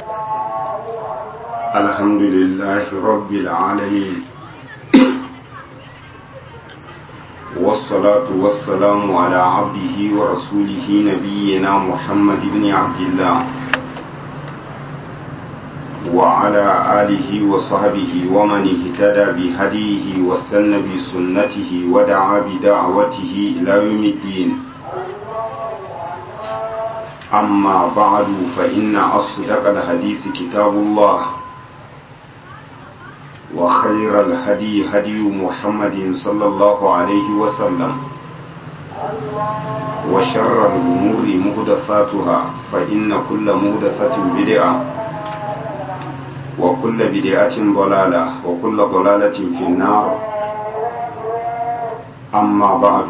الحمد لله رب العالمين والصلاة والسلام على عبده ورسوله نبينا محمد بن عبد الله وعلى آله وصحبه ومن اهتدى بهديه واستنى بسنته ودعا بدعوته إلى يوم الدين أما بعد فإن أصدق الحديث كتاب الله وخير الهدي هدي محمد صلى الله عليه وسلم وشر الأمور مهدثاتها فإن كل مهدثة بدعة وكل بدعة ضلالة وكل ضلالة في النار أما بعد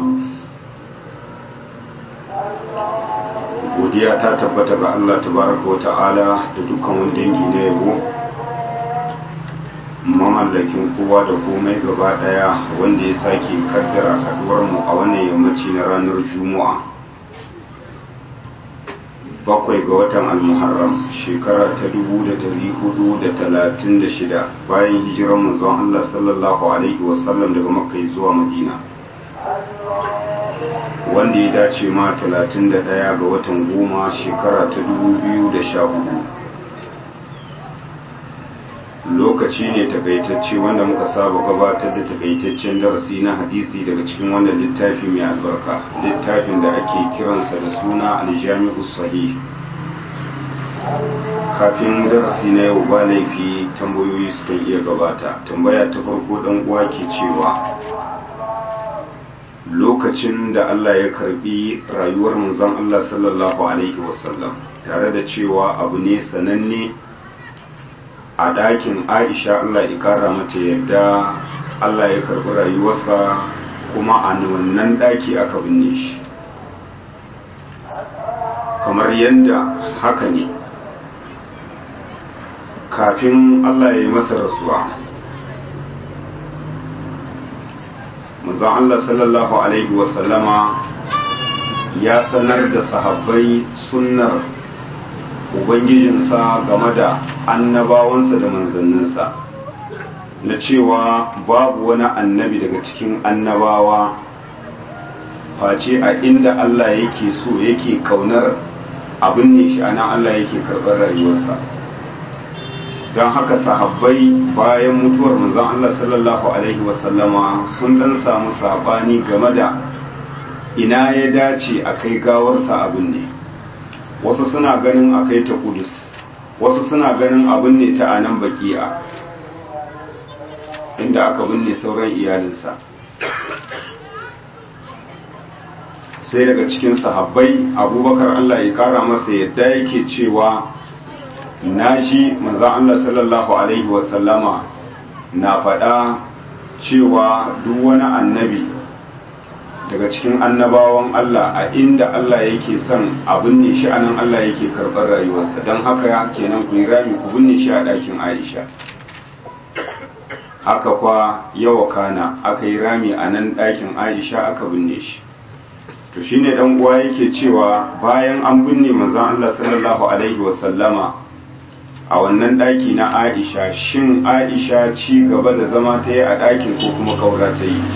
godiya ta tabbata ga Allah tabaraka wa ta'ala da dukkan wani dangi na yabo mamallakin kowa da komai gaba daya wanda ya sake kaddara haduwar mu a wannan yammaci na ranar juma'a bakwai ga watan almuharram shekara ta dubu da dari hudu da talatin da shida bayan hijirar manzon Allah sallallahu alaihi wasallam daga makka zuwa madina wanda ya dace ma 31 ga watan goma shekara ta 2014 lokaci ne takaitacce wanda muka saba gabatar da takaitaccen darasi na hadisi daga cikin wannan littafi mai albarka littafin da ake kiransa da suna aljami'u sahih kafin darasi na yau ba laifi tambayoyi sukan iya gabata tambaya ta farko dan uwa ke cewa lokacin da Allah ya karbi rayuwar manzon Allah sallallahu alaihi wasallam tare da cewa abu ne sananne a ɗakin Aisha Allah ya kara mata yadda Allah ya karbi rayuwarsa kuma a wannan ɗaki aka binne shi kamar yadda haka ne kafin Allah ya yi masa rasuwa manzon Allah sallallahu Alaihi wasallama ya sanar da sahabbai sunnar Ubangijinsa game da annabawansa da manzanninsa na cewa babu wani annabi daga cikin annabawa face a inda Allah yake so yake kaunar abin ne shi ana Allah yake karɓar rayuwarsa don haka sahabbai bayan mutuwar manzon Allah sallallahu alaihi wasallama sun dan samu sabani game da ina ya dace a kai gawarsa abin ne wasu suna ganin a kai ta kudus wasu suna ganin abin ne ta anan baki'a inda aka binne sauran iyalinsa sai daga cikin sahabbai abubakar Allah ya kara masa yadda yake cewa na shi manzan Allah sallallahu Alaihi wasallama na faɗa cewa duk wani annabi daga cikin annabawan Allah a inda Allah yake son a binne shi anan Allah yake karɓar rayuwarsa don haka kenan ku yi rami ku binne shi a ɗakin Aisha haka kwa yawa kana aka yi rami a nan ɗakin Aisha aka binne shi to shine dan uwa yake cewa bayan an binne manzon Allah sallallahu alaihi wasallama a wannan ɗaki na aisha shin aisha ci gaba da zama ta yi a ɗakin ko kuma kaura ta yi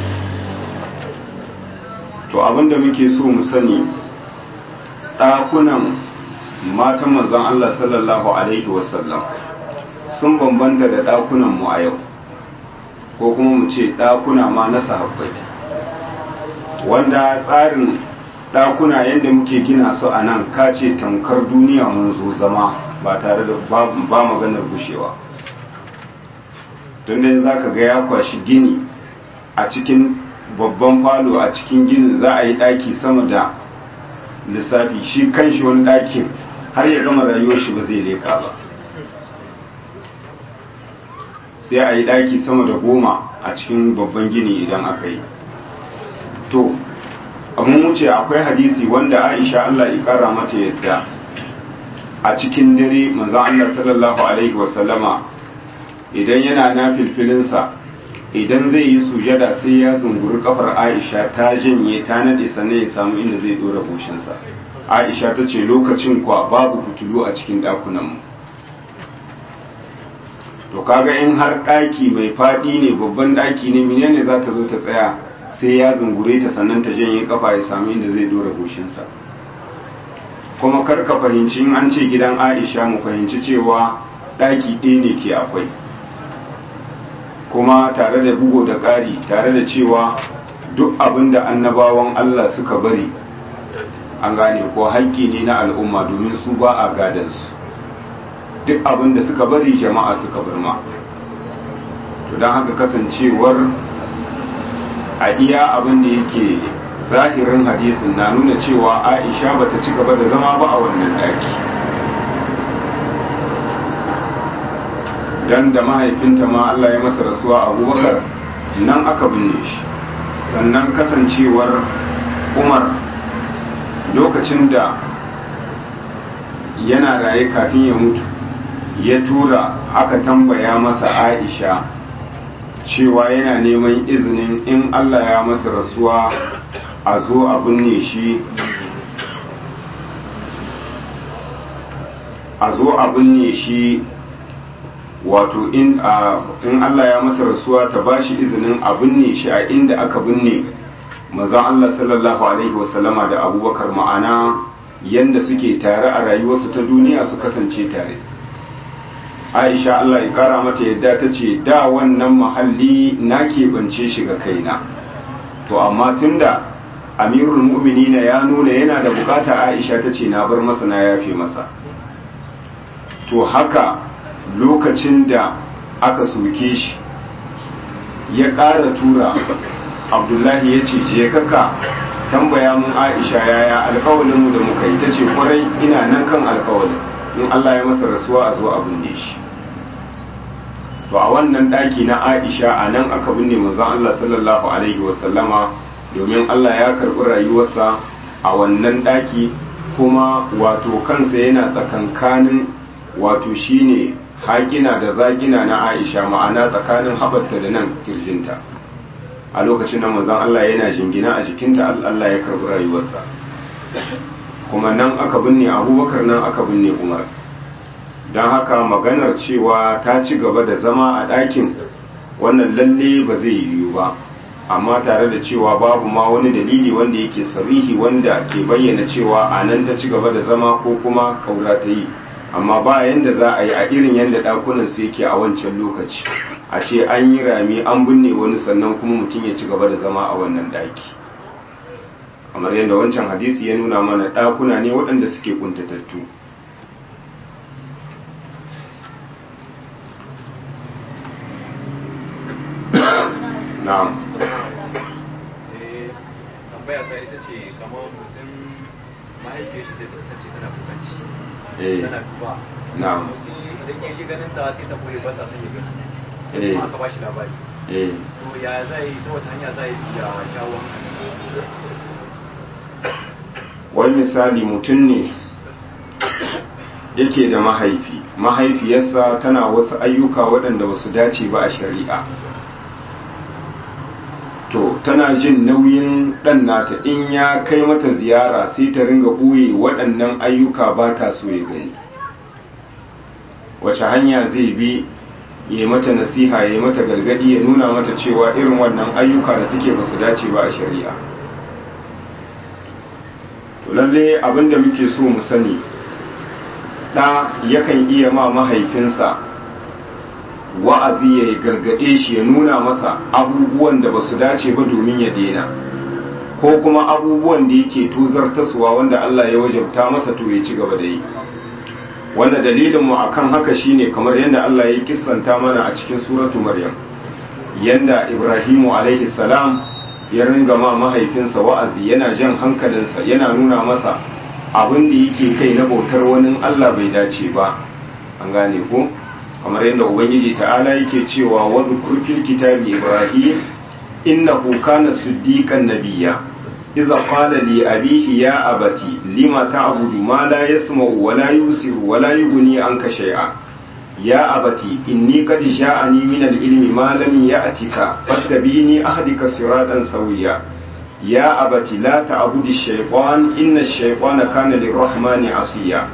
to abinda muke so mu sani ɗakunan matan manzon Allah sallallahu alaihi wasallam sun bambanta da ɗakunan mu a yau ko kuma mu ce ɗakuna ma na sahabbai wanda tsarin ɗakuna yadda muke gina su a nan kace tamkar duniya mun zo zama ba tare da ba maganar gushewa tun da za ka ga ya kwashi gini a cikin babban falo a cikin ginin za a yi ɗaki sama da lissafi shi kanshi wani ɗakin har ya gama rayuwar shi ba zai leka ba sai a yi ɗaki sama da goma a cikin babban gini idan aka yi to mun wuce akwai hadisi wanda aisha allah ya kara mata yadda a cikin dare manzon Allah sallallahu alaihi wasallama idan yana na filfilinsa idan zai yi sujada sai ya zunguri kafar Aisha ta janye ta nade sannan ya samu inda zai dora goshinsa Aisha ta ce lokacin kwa babu fitilu a cikin dakunan mu to kaga in har ɗaki mai faɗi ne babban ɗaki ne menene za ta zo ta tsaya sai ya zungure ta sannan ta janye kafa ya sami inda zai dora goshinsa kuma kar ka fahimci in an ce gidan aisha mu fahimci cewa ɗaki ɗaya ne ke akwai kuma tare da bugo da ƙari tare da cewa duk abin da annabawan allah suka bari an gane ko haƙƙi ne na al'umma domin su ba a gadansu duk abin da suka bari jama'a suka birma to don haka kasancewar a iya abin da yake zahirin hadisin na nuna cewa aisha bata ci gaba da zama ba a wannan daki dan da mahaifinta ma Allah ya masa rasuwa abubakar nan aka binne shi sannan kasancewar umar lokacin da yana raye kafin ya mutu ya tura aka tambaya masa aisha cewa yana neman izinin in Allah ya masa rasuwa a zo a binne shi a zo a binne shi wato in Allah ya masa rasuwa ta ba shi izinin a binne shi a inda aka binne mazan Allah sallallahu Alaihi wasallama da abubakar ma'ana yanda suke tare a rayuwarsu ta duniya su kasance tare aisha Allah ya kara mata yadda ta ce da wannan mahalli na keɓance shi ga kaina to amma tunda amirul mu'minina ya nuna yana da bukata aisha ta ce na bar masa na yafe masa to haka lokacin da aka soke shi ya ƙara tura abdullahi ya ce je kaka tambaya mun aisha yaya alkawalinmu da muka yi ta ce kwarai ina nan kan alkawalin in allah ya masa rasuwa a zo a binne shi to a wannan ɗaki na aisha a nan aka binne manzon allah sallallahu alaihi wasallama domin allah ya karɓi rayuwarsa a wannan ɗaki kuma wato kansa yana tsakankanin wato shine haƙina da zagina na aisha ma'ana tsakanin haɓarta da nan kirjinta a lokacin nan manzon Allah yana jingina a jikinta Allah ya karbi rayuwarsa kuma nan aka binne abubakar nan aka binne umar don haka maganar cewa ta ci gaba da zama a ɗakin wannan lalle ba zai yiwu ba amma tare da cewa babu ma wani dalili wanda yake sarihi wanda ke bayyana cewa a nan ta ci gaba da zama ko kuma kaura ta yi amma ba yanda za a yi a irin yanda ɗakunan su yake a wancan lokaci a ce an yi rami an binne wani sannan kuma mutum ya ci gaba da zama a wannan ɗaki kamar yadda wancan hadisi ya nuna mana ɗakuna ne waɗanda suke kuntatattu na'am tambaya ta ita ce kamar mutum mahaifiyar shi sai ta kasance tana kukanci eh tana duba na'am sai idan ya shi ganin ta sai ta koyi ba ta son ya gani sai Eh. kuma aka bashi labari eh to ya zai ta wata hanya zai ya shawo wani misali mutum ne yake da mahaifi mahaifiyarsa tana wasu ayyuka waɗanda ba su dace ba a shari'a to tana jin nauyin ɗan nata in ya kai mata ziyara sai ta ringa ɓoye waɗannan ayyuka ba ta so ya gani wace hanya zai bi ya mata nasiha ya mata gargadi ya nuna mata cewa irin wannan ayyuka da take ba su dace ba a shari'a to lalle abinda muke so mu sani ɗa yakan iya ma mahaifinsa wa'azi ya gargaɗe shi ya nuna masa abubuwan da ba su dace ba domin ya daina ko kuma abubuwan da yake tozartaswa wanda Allah ya wajabta masa to ya ci gaba da yi wanda dalilinmu akan haka shine kamar yadda Allah ya kissanta mana a cikin suratu maryam yanda ibrahimu alaihi salam ya ringa ma mahaifinsa wa'azi yana jan hankalinsa yana nuna masa abin da yake kai na bautar wani Allah bai dace ba an gane ko kamar yadda ubangiji ta'ala yake cewa wadhkur fil kitabi ibrahim innahu kana siddiqan nabiyya idza qala li abihi ya abati lima ta'budu ma la yasma'u wa la yusiru wa la yughni anka shay'a ya abati inni qad ja'ani min al-ilmi ma lam ya'tika fattabi'ni ahdika siratan sawiya ya abati la ta'budu ash-shaytan inna ash-shaytana kana lir-rahmani asiya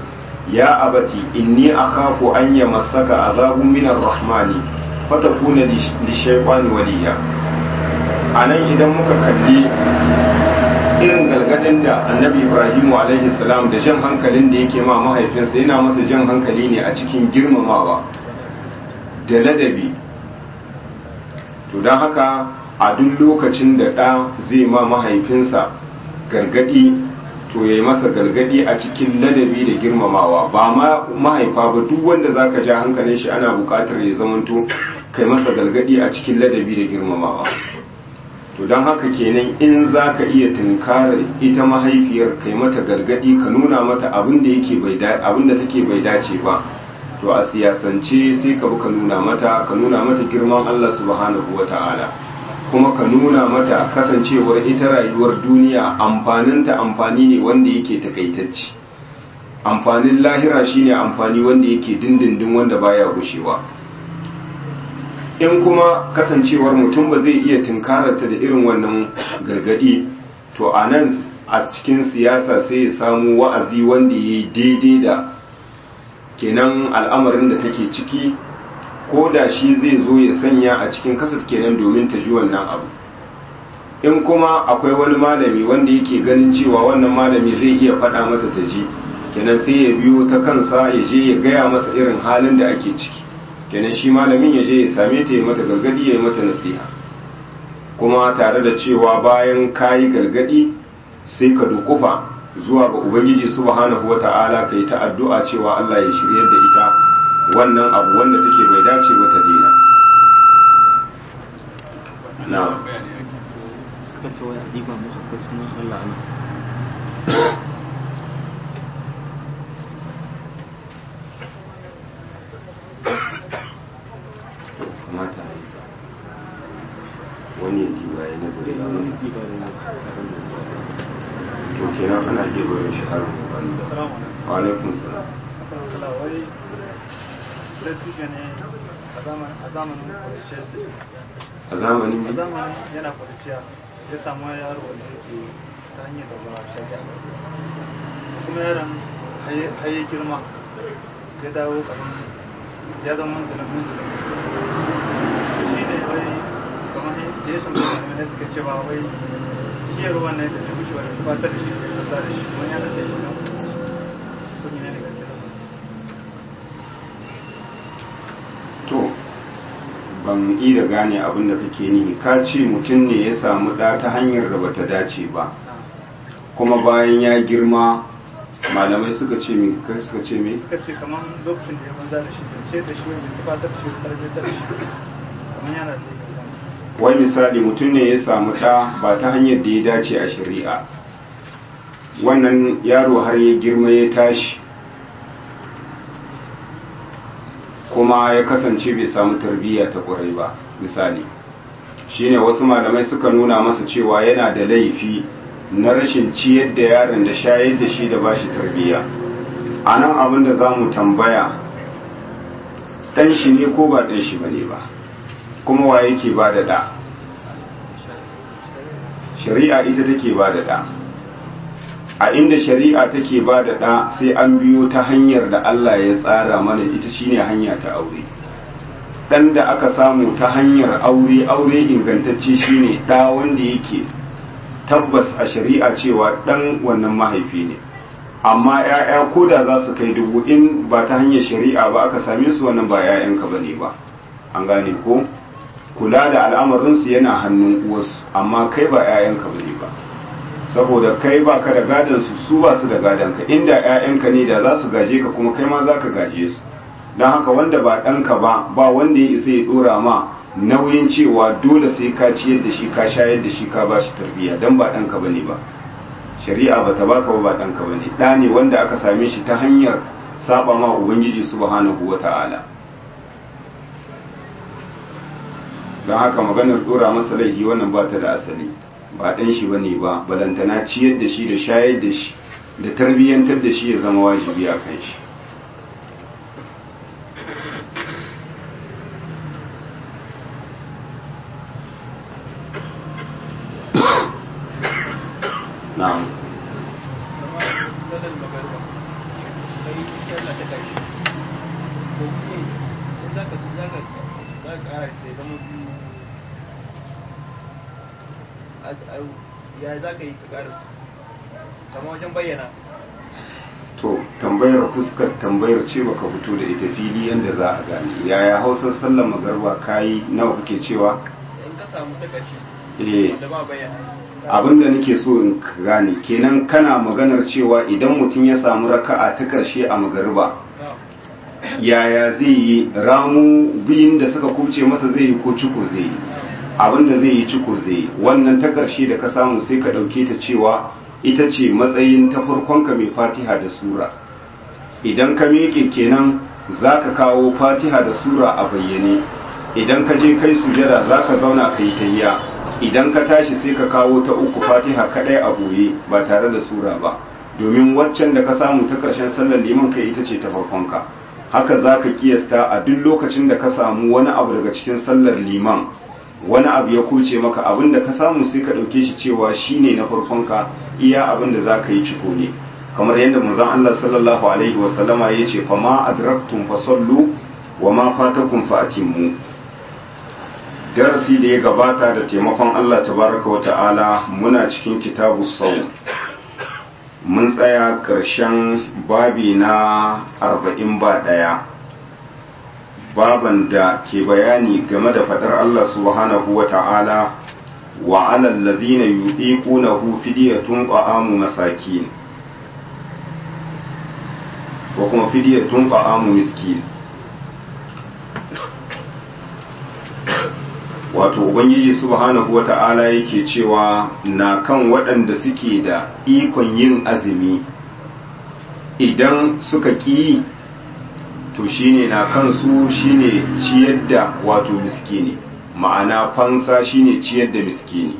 ya abati inni akhafu an yamassaka azabun min ar-rahmani fatakuna li shaytani waliya anan idan muka kalli irin galgadin da annabi ibrahimu alaihi salam da jan hankalin da yake ma mahaifinsa yana masa jan hankali ne a cikin girmamawa da ladabi to don haka a duk lokacin da ɗa zai ma mahaifinsa gargadi to ya yi masa gargadi a cikin ladabi da girmamawa ba ma mahaifa ba duk wanda za ka ja hankalin shi ana buƙatar ya zamanto kai masa gargadi a cikin ladabi da girmamawa to don haka kenan in za ka iya tunkarar ita mahaifiyar kai mata gargadi ka nuna mata abin da yake bai abin da take bai dace ba to a siyasance sai ka bi ka nuna mata ka nuna mata girman Allah subhanahu wata'ala kuma ka nuna mata kasancewar ita rayuwar duniya amfaninta amfani ne wanda yake takaitacci amfanin lahira shine amfani wanda yake dindindin wanda baya gushewa in kuma kasancewar mutum ba zai iya tunkararta da irin wannan gargadi to a nan a cikin siyasa sai ya samu wa'azi wanda ya yi daidai da kenan al'amarin da take ciki ko da shi zai zo ya sanya a cikin kasar kenan domin ta ji wannan abu in kuma akwai wani malami wanda yake ganin cewa wannan malami zai iya faɗa mata ta ji kenan sai ya biyo ta kansa ya je ya gaya masa irin halin da ake ciki kenan shi malamin ya je ya same ta ya mata gargadi ya yi mata nasiha kuma tare da cewa bayan kayi gargadi sai ka dukufa zuwa ga ubangiji subhanahu wata'ala kai ta addu'a cewa Allah ya shiryar da ita wannan abu wanda take bai dace ba ta daina na suka ce wani adiba musu ko sunan Allah ne kamata wani ya diba ya na gure na masa adiba da ne karan da to kenan ana iya bayan shi har wani Salamu alaikum. wa alaikum salam Akan kala wai dattijo ne a zaman- a zamanin kwanciyar su a zamanin a mai zamanin yana kwanciya ya samu yaro wanda yake ta hanyar da ba shari'a kuma yaron haye haye girma ya dawo kamar ya zama musulun musulun shi ne wai kamar da ya tambaya da suka cewa wai ciyarwa ne da ta wuce wani fatar da shi da ta da shi kuma yana da shi nan ko ne ne gaskiya to ban yi da gane abin da kake nihi ka ce mutum ne ya samu ɗa ta hanyar da bata dace ba kuma bayan ya girma malamai suka ce mi kai suka ce mi suka ce kamar lokacin da ya banza da shi da ce da shi wanda ta fatar da shi da tarbiyyar da shi kamar yana da zai gaza wai misali mutum ne ya samu ɗa ba ta hanyar da ya dace a shari'a wannan yaro har ya girma ya tashi kuma ya kasance bai samu tarbiyya ta ƙwarai ba misali shine wasu malamai suka nuna masa cewa yana da laifi na rashin ciyar da yaron da shayar da shi da bashi tarbiyya a nan abin da za mu tambaya ɗan shi ne ko ba ɗan shi ba ne ba kuma wa yake ba da ɗa shari'a ita take ba da ɗa a inda shari'a take ba da ɗa sai an biyo ta hanyar da Allah ya tsara mana ita shine hanya ta aure ɗan da aka samu ta hanyar aure aure ingantacce shine ɗa wanda yake tabbas a shari'a cewa ɗan wannan mahaifi ne amma 'ya'ya ko da za su kai dubu in ba ta hanyar shari'a ba aka same su wannan ba 'ya'yanka ba ne ba an gane ko kula da al'amarinsu yana hannun uwarsu amma kai ba 'ya'yanka ba ne ba saboda kai ba ka da gadonsu su ba su da gadonka inda 'ya'yanka ne da za su gaje ka kuma kai ma za ka gaje su don haka wanda ba ɗanka ba ba wanda ya isa ya ɗora ma nauyin cewa dole sai ka ciyar da shi ka shayar da shi ka ba shi tarbiyya don ba ɗanka ba ne ba shari'a ba ta baka ba ba ɗanka ba ne ɗa ne wanda aka same shi ta hanyar saba ma ubangiji subhanahu wa ta'ala don haka maganar dora masa laifi wannan ba ta da asali ba ɗan shi ba ne ba balantana ciyar da shi da shayar da shi da tarbiyyantar da shi ya zama wajibi a kan shi na'am sanar magana yi sallah ta karshe ko kuma in za ka za ka za ka ƙara sai zama biyu ya za ka yi ka ƙara kamar wajen bayyana to tambayar fuskar tambayar ce baka fito da ita fili yadda za a gane yaya hausar sallar magarba kayi nawa kake cewa in ka samu ta karshe eh da ba bayyana abinda nake so in ka gane kenan kana maganar cewa idan mutum ya samu raka'a ta karshe a magarba yaya zai yi ramu biyun da suka kubce masa zai yi ko cukur zai yi abinda zai yi cukur zai yi wannan ta karshe da ka samu sai ka ɗauke ta cewa ita ce matsayin ta farkonka mai fatiha da sura idan ka miƙe kenan za ka kawo fatiha da sura a bayyane idan ka je kai sujada za ka zauna ka yi tayya idan ka tashi sai ka kawo ta uku fatiha kaɗai a boye ba tare da sura ba domin waccan da ka samu ta ƙarshen sallar liman kai ita ce ta farkonka haka za ka kiyasta a duk lokacin da ka samu wani abu daga cikin sallar liman wani abu ya kuce maka abin da ka samu sai ka ɗauke shi cewa shine na farkonka iya abin da za ka yi ciko ne kamar yadda manzon Allah sallallahu alaihi wa sallama ya ce fama adraktum fasallu wa ma fatakum fa atimmu darasi da ya gabata da taimakon Allah tabaraka wa ta'ala muna cikin kitabu sau mun tsaya ƙarshen babi na arba'in ba ɗaya baban da ke bayani game da faɗar Allah subhanahu wa ta'ala wa alal ladhina yudiqunahu fidyatun ta'amu masakin ko kuma fidyatun ta'amu miskin wato ubangiji subhanahu wa ta'ala yake cewa na kan waɗanda suke da ikon yin azumi idan suka ƙi to shine na kansu shine ciyar da wato miskini ma'ana fansa shine ciyar da miskini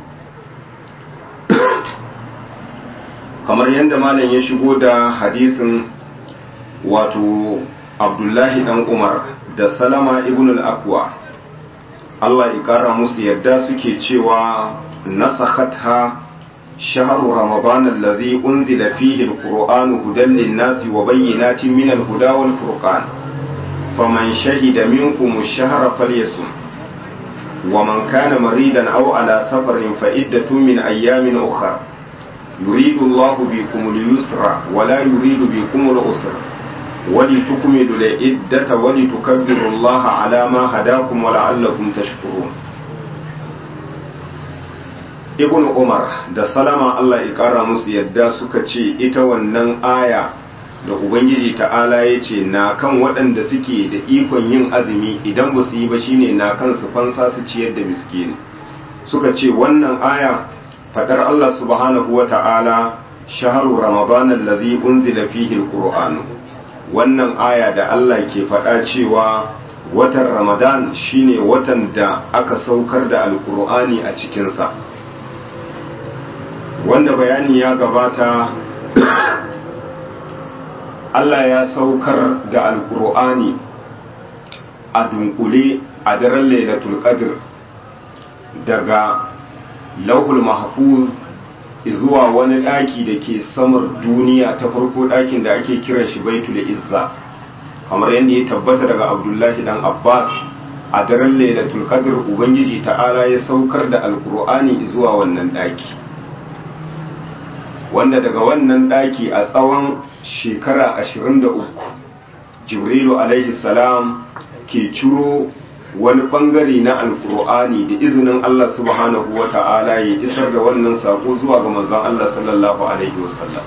kamar yadda malam ya shigo da hadisin wato abdullahi dan umar da salama ibn al-akwa Allah ya kara musu yadda suke cewa nasakhatha shahru ramadan alladhi unzila fihi al-qur'anu hudan lin-nasi wa bayyinatin min al-huda wal-furqan faman shahida minkum ash-shahra falyasum ومن كان مريدا أو على سفر فعدة من أيام أخرى يريد الله بكم اليسر ولا يريد بكم العسر ولتكملوا العدة ولتكبروا الله على ما هداكم ولعلكم تشكرون ibn umar da salama Allah ya kara musu yadda suka ce ita wannan aya da ubangiji ta'ala ya ce na kan waɗanda suke da ikon yin azumi idan ba su yi ba shine na kan su fansa su ciyar da miskini suka ce wannan aya fadar Allah subhanahu wa ta'ala shaharu ramadan allazi unzila fihi alquran wannan aya da Allah ke faɗa cewa watan ramadan shine watan da aka saukar da alqur'ani a cikinsa wanda bayani ya gabata Allah ya saukar da alkur'ani a dunkule a daren lailatul qadr daga lauhul mahfuz zuwa wani ɗaki da ke samar duniya ta farko ɗakin da ake kiran shi baitul izza kamar yadda ya tabbata daga abdullahi dan abbas a daren lailatul qadr ubangiji ta'ala ya saukar da alkur'ani zuwa wannan ɗaki wanda daga wannan ɗaki a tsawon shekara 23 jibrilu alaihi salam ke ciro wani bangare na alkur'ani da izinin Allah subhanahu wa ta'ala ya isar da wannan sako zuwa ga manzon Allah sallallahu alaihi wasallam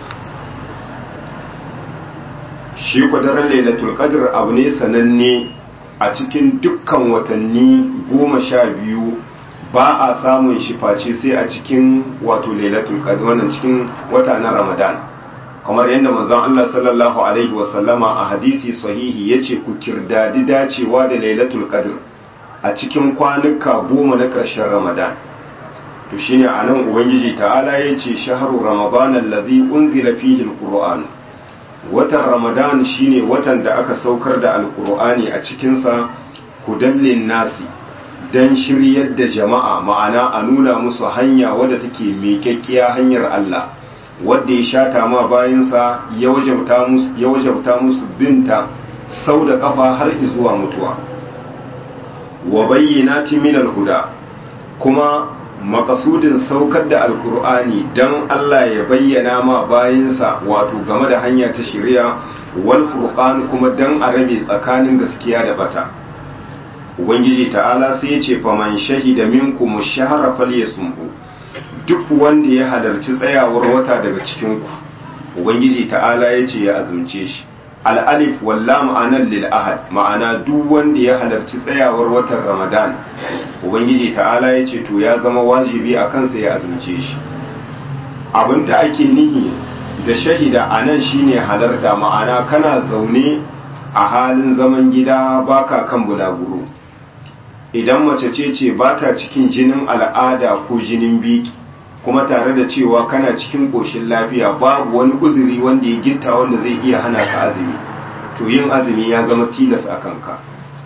shi kwadarar lailatul qadr abu ne sananne a cikin dukkan watanni goma sha biyu ba a samun shi face sai a cikin wato lailatul qadr wannan cikin wata na ramadan kamar yadda manzon Allah sallallahu alaihi wasallama a hadisi sahihi yace ku kirdadi dacewa da lailatul qadr a cikin kwanuka goma na ƙarshen ramadan to shine anan ubangiji ta'ala yace shahru ramadan allazi unzila fihi alquran watan ramadan shine watan da aka saukar da alqur'ani a cikin sa hudallin nasi dan shiryar da jama'a ma'ana a nuna musu hanya wadda take miƙaƙƙiya hanyar Allah wadda ya shata ma bayansa ya wajabta musu ya wajabta musu binta sau da kafa har zuwa mutuwa wa bayyinati min al-huda kuma makasudin saukar da alkur'ani don Allah ya bayyana ma bayansa wato game da hanya ta shari'a wal furqan kuma don a rabe tsakanin gaskiya da bata ubangiji ta'ala sai ya ce faman shahida minkum shahara falyasumhu duk wanda ya halarci tsayawar wata daga cikin ku ubangiji ta'ala ya ce ya azumce shi al'alif walla ma'anar lil ahad ma'ana duk wanda ya halarci tsayawar watan ramadan ubangiji ta'ala ya ce to ya zama wajibi a kansa ya azumce shi abin da ake nihi da shahida a nan shine halarta ma'ana kana zaune a halin zaman gida baka kan bulaguro idan mace ce ce ba ta cikin jinin al'ada ko jinin biki kuma tare da cewa kana cikin ƙoshin lafiya babu wani uzuri wanda ya gitta wanda zai iya hana ka azumi to yin azumi ya zama tilas a kanka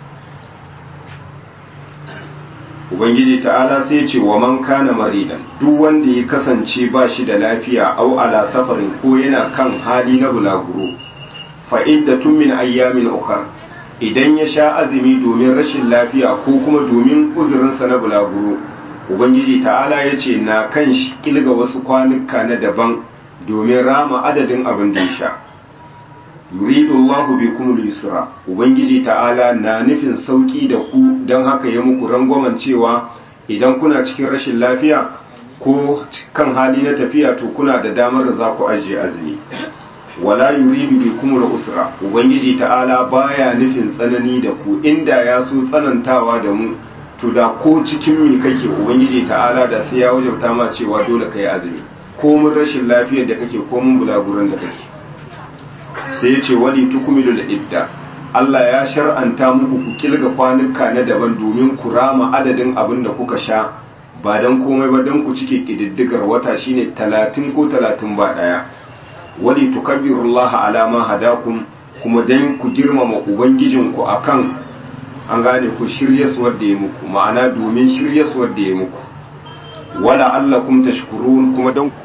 ubangiji ta'ala sai ce wa man kana maridan duk wanda ya kasance ba shi da lafiya au ala safarin ko yana kan hali na bulaguro fa iddatun min ayyamin ukhra idan ya sha azumi domin rashin lafiya ko kuma domin uzurinsa na bulaguro ubangiji ta'ala ya ce na kan shi kilga wasu kwanuka na daban domin rama adadin abin da ya sha yuridu Allahu bikum al-yusra ubangiji ta'ala na nufin sauki da ku don haka ya muku rangwamen cewa idan kuna cikin rashin lafiya ko kan hali na tafiya to kuna da damar da za ku ajiye azumi wala yuridu bikum al-usra ubangiji ta'ala baya nufin tsanani da ku inda ya so tsanantawa da mu to da ko cikin mi kake ubangiji ta'ala da sai ya wajabta ma cewa dole kai azumi ko mun rashin lafiyar da kake ko mun bulaguran da kake sai ya ce wali tukmilul idda Allah ya shar'anta muku ku kilga kwanuka na daban domin ku rama adadin abin da kuka sha ba dan komai ba dan ku cike kididdigar wata shine 30 ko 30 ba daya wali tukabbirullaha ala ma hadakum kuma dan ku girmama ubangijinku akan an gane ku shiryaswar da ya muku ma'ana domin shiryaswar da ya muku wala allakum tashkurun kuma dan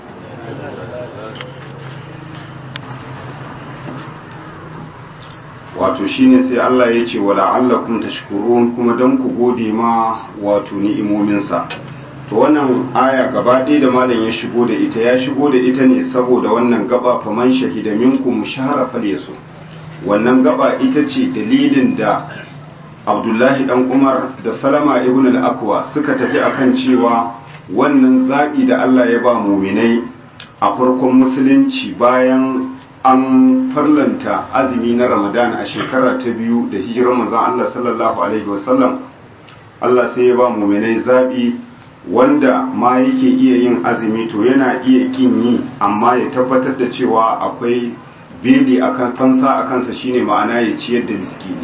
wato shine sai Allah ya ce wala allakum tashkurun kuma dan ku gode ma wato ni'imominsa to wannan aya gaba ɗaya da malam ya shigo da ita ya shigo da ita ne saboda wannan gaba faman shahida minkum shahara falyasu wannan gaba ita ce dalilin da Abdullahi dan Umar da Salama ibn al-Akwa suka tafi akan cewa wannan zabi da Allah ya ba muminai a farkon musulunci bayan an farlanta azumi na Ramadan a shekara ta biyu da hijirar manzon Allah sallallahu alaihi wasallam Allah sai ya ba muminai zabi wanda ma yake iya yin azumi to yana iya kin yi amma ya tabbatar da cewa akwai beli akan fansa a kansa shine ma'ana ya ciyar da miskini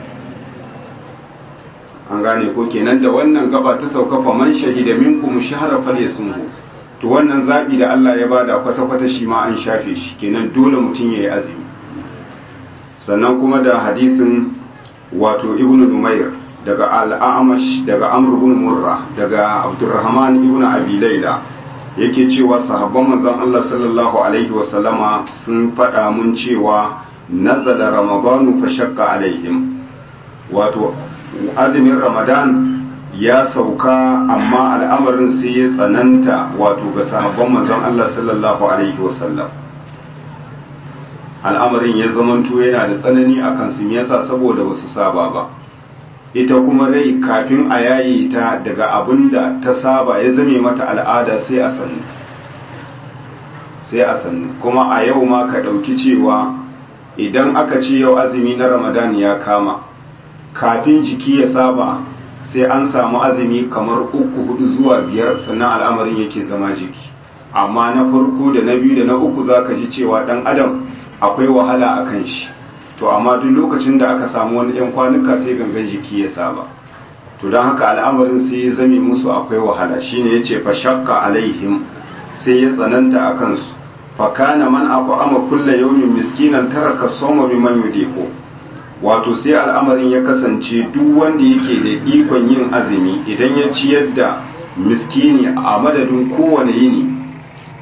an gane ko kenan da wannan gaba ta sauka faman shahida minkum shahra falyasumhu to wannan zabi da Allah ya bada kwata kwata shi ma an shafe shi kenan dole mutum yayi azumi sannan kuma da hadisin wato ibnu numair daga al'amash daga amr ibn murra daga abdurrahman ibn abi laila yake cewa sahabban manzon Allah sallallahu alaihi wa sallama sun faɗa mun cewa nazala ramadanu fa shakka alaihim wato azumin ramadan ya sauka amma al'amarin sai ya tsananta wato ga sahabban manzon Allah sallallahu alaihi wa sallam al'amarin ya zamanto yana da tsanani akan sun yasa saboda basu saba ba ita kuma rai kafin a yayi ta daga abin da ta saba ya zame mata al'ada sai a sannu sai a sannu kuma a yau ma ka ɗauki cewa idan aka ce yau azumi na ramadan ya kama kafin jiki ya saba sai an samu azumi kamar uku hudu zuwa biyar sannan al'amarin yake zama jiki amma na farko da na biyu da na uku za ka ji cewa ɗan adam akwai wahala a kan shi to amma duk lokacin da aka samu wani 'yan kwanuka sai gangan jiki ya saba to don haka al'amarin sai ya zame musu akwai wahala shine yace fa shakka alaihim sai ya tsananta a kansu fa kana man aqama kulla yawmin miskinan taraka sawma mimman yudiku wato sai al'amarin ya kasance duk wanda yake da ikon yin azumi idan ya ciyar da miskini a madadin kowane yini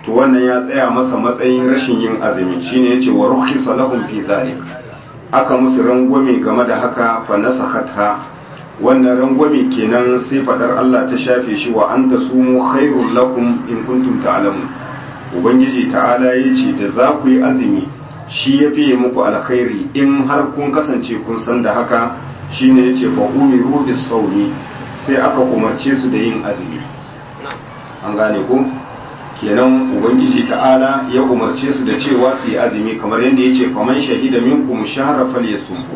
to wannan ya tsaya masa matsayin rashin yin azumi shine yace wa rukhisa lahum fi dhalik aka musu rangwame game da haka fa nasakhatha wannan rangwame kenan sai fadar Allah ta shafe shi wa anta sumu khairul lakum in kuntum ta'lamun ubangiji ta'ala yace da za ku yi azumi shi ya fiye muku alkhairi in har kun kasance kun san da haka shine yace fa umiru bis sawmi sai aka umarce su da yin azumi an gane ku kenan ubangiji ta'ala ya umarce su da cewa su yi azumi kamar yadda ya ce faman shahida minkum shahra falyasumhu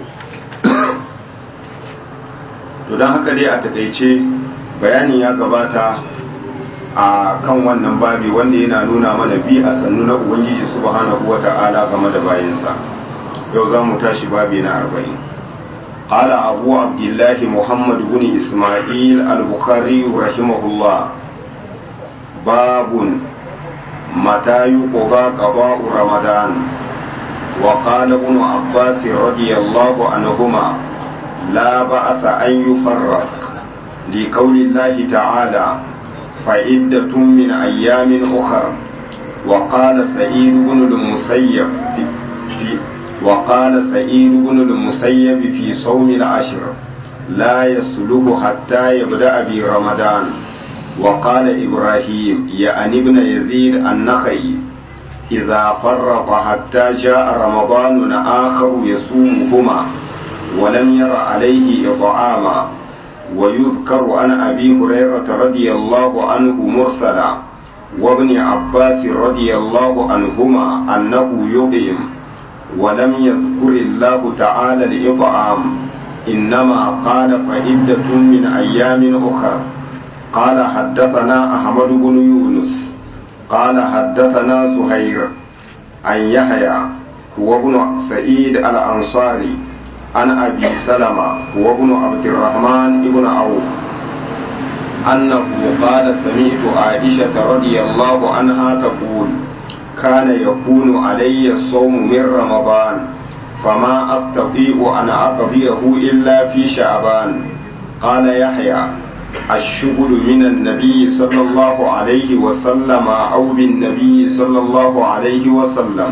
to dan haka dai a takaice bayani ya gabata a kan wannan babi wanda yana nuna mana bi a sannu na ubangiji subhanahu wata'ala game da bayansa yau za mu tashi babi na arba'in قال أبو عبد الله محمد بن إسماعيل البخاري رحمه الله باب متى يقضى قضاء رمضان وقال ابن عباس رضي الله عنهما لا بأس أن يفرق لقول الله تعالى فعدة من أيام أخر وقال سعيد بن المسيب في وقال سعيد بن المسيب في صوم العشر لا يسلك حتى يبدأ برمضان وقال إبراهيم يعني ابن يزيد النخعي إذا فرط حتى جاء رمضان آخر يصومهما ولم ير عليه إطعاما ويذكر عن أبي هريرة رضي الله عنه مرسلا وابن عباس رضي الله عنهما أنه يطعم ولم يذكر الله تعالى الإطعام إنما قال فعدة من أيام أخرى قال حدثنا أحمد بن يونس قال حدثنا زهير عن يحيى هو ابن سعيد الأنصاري عن أبي سلمة هو ابن عبد الرحمن بن عوف أنه قال سمعت عائشة رضي الله عنها تقول كان يكون علي الصوم من رمضان فما أستطيع أن أقضيه إلا في شعبان قال يحيى الشغل من النبي صلى الله عليه وسلم أو بالنبي صلى الله عليه وسلم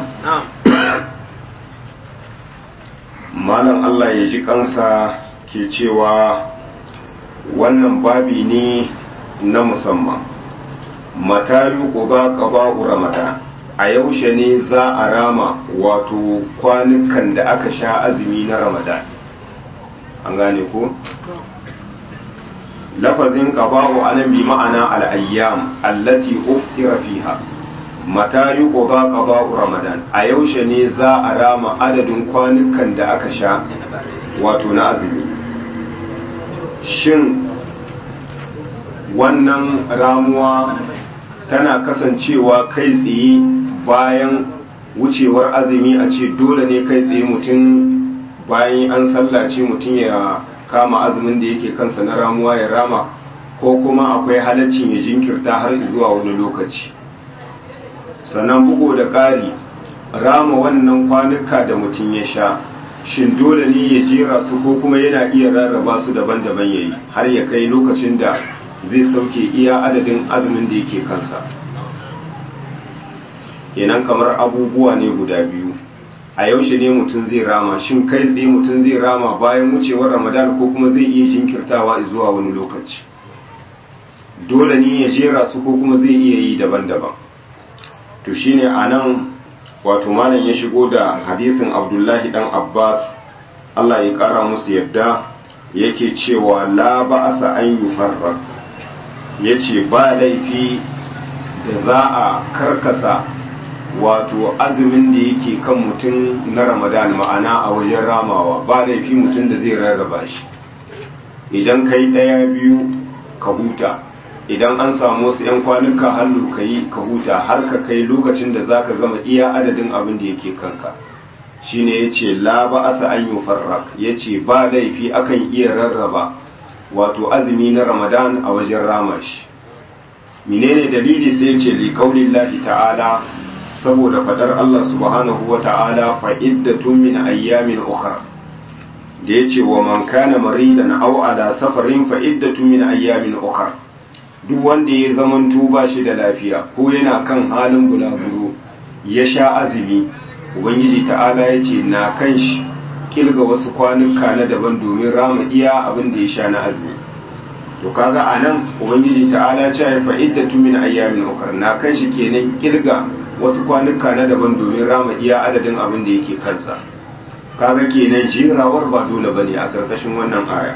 malam Allah ya ji kansa ke cewa wannan babi ne na musamman matayu ƙuba ƙaba ramadan a yaushe ne za a rama wato kwanukan da aka sha azumi na ramadan an gane ko? lafazin qaba'u anan bi ma'ana al-ayyam allati uftira fiha mata yuqda qaba'u ramadan a yaushe ne za a rama adadin kwanukan da aka sha wato na azumi shin wannan ramuwa tana kasancewa kai tsaye bayan wucewar azumi a ce dole ne kai tsaye mutum bayan an sallace mutum ya kama azumin da yake kansa na ramuwa ya rama ko kuma akwai halaccin ya jinkirta har zuwa wani lokaci sannan bugu da ƙari rama wannan kwanuka da mutum ya sha shin dole ne ya jera su ko kuma yana iya rarraba su daban-daban ya yi har ya kai lokacin da zai sauke iya adadin azumin da yake kansa kenan kamar abubuwa ne guda biyu a yaushe ne mutum zai rama shin kai tsaye mutum zai rama bayan wucewar ramadan ko kuma zai iya jinkirtawa zuwa wani lokaci dole ne ya jera su ko kuma zai iya yi daban-daban to shine a nan wato malam ya shigo da hadisin abdullahi dan abbas allah ya kara musu yadda yake cewa la ba'asa an yufarraq yace ba laifi da za a karkasa wato azumin da yake kan mutum na ramadan ma'ana a wajen ramawa ba laifi mutum da zai rarraba shi idan kai ɗaya biyu ka huta idan an samu wasu 'yan kwanuka hannu ka yi ka huta har ka kai lokacin da za ka gama iya adadin abin da yake kanka shine ya ce la ba asa an yi farrak ya ce ba laifi akan iya rarraba wato azumi na ramadan a wajen rama shi menene dalili sai ce li kaulillahi ta'ala saboda fadar Allah subhanahu wa ta'ala fa'iddatun min ayyamin ukhra da yace wa man kana maridan aw ala safarin fa'iddatun min ayyamin ukhra duk wanda ya zamanto ba shi da lafiya ko yana kan halin bulaguro ya sha azumi ubangiji ta'ala ya ce na kan shi kilga wasu kwanuka na daban domin rama iya abin da ya sha na azumi to kaga a nan ubangiji ta'ala ce ya fa'iddatu min ayyamin ukhra na kan shi kenan kilga wasu kwanuka na daban domin rama iya adadin abin da yake kansa kaga kenan jirawar ba dole bane a karkashin wannan aya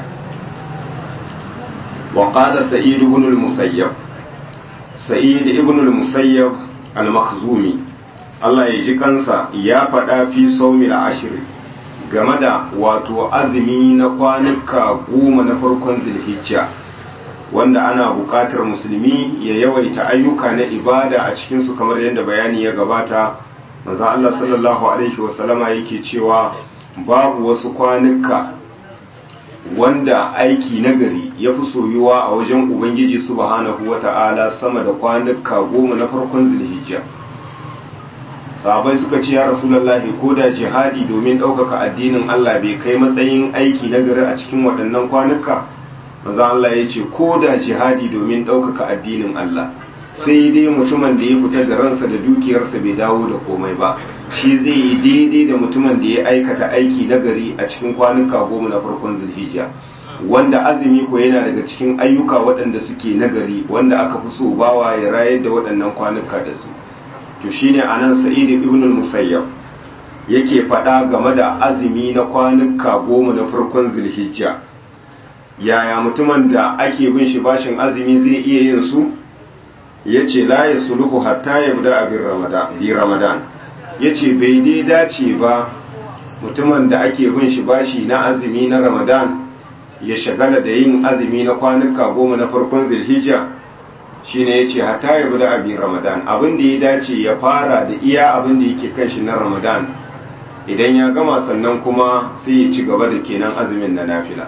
wa qala sa'id ibn al-musayyab sa'id ibn al-musayyab al-makhzumi Allah ya ji kansa ya faɗa fi saumil ashir game da wato azumi na kwanuka goma na farkon zilhijja wanda ana buƙatar musulmi ya yawaita ayyuka na ibada a cikinsu kamar yadda bayani ya gabata manzo Allah sallallahu alaihi wasallama yake cewa babu wasu kwanuka wanda aiki nagari ya fi soyuwa a wajen ubangiji subhanahu wata'ala sama da kwanuka goma na farkon zilhijja sahabai suka ce ya rasulullahi ko da jihadi domin ɗaukaka addinin Allah bai kai matsayin aiki nagari a cikin waɗannan kwanuka maza Allah ya ce ko da jihadi domin ɗaukaka addinin Allah sai dai mutumin da ya fita da ransa da dukiyarsa bai dawo da komai ba shi zai yi daidai da mutumin da ya aikata aiki nagari a cikin kwanuka goma na farkon zulhijja wanda azumi ko yana daga cikin ayyuka waɗanda suke nagari wanda aka fi so bawa ya rayar da waɗannan kwanuka da su to shine anan sa'id ibn al-musayyab yake faɗa game da azumi na kwanuka goma na farkon zulhijja yaya mutumin da ake bin shi bashin azumi zai iya yin su yace la yasluhu hatta yabda abin ramadan bi ramadan yace bai dai dace ba mutumin da ake bin shi bashi na azumi na ramadan ya shagala da yin azumi na kwanuka goma na farkon zulhijja shine yace hatta yabda abin ramadan abin da ya dace ya fara da iya abin da yake kan shi na ramadan idan ya gama sannan kuma sai ya ci gaba da kenan azumin na nafila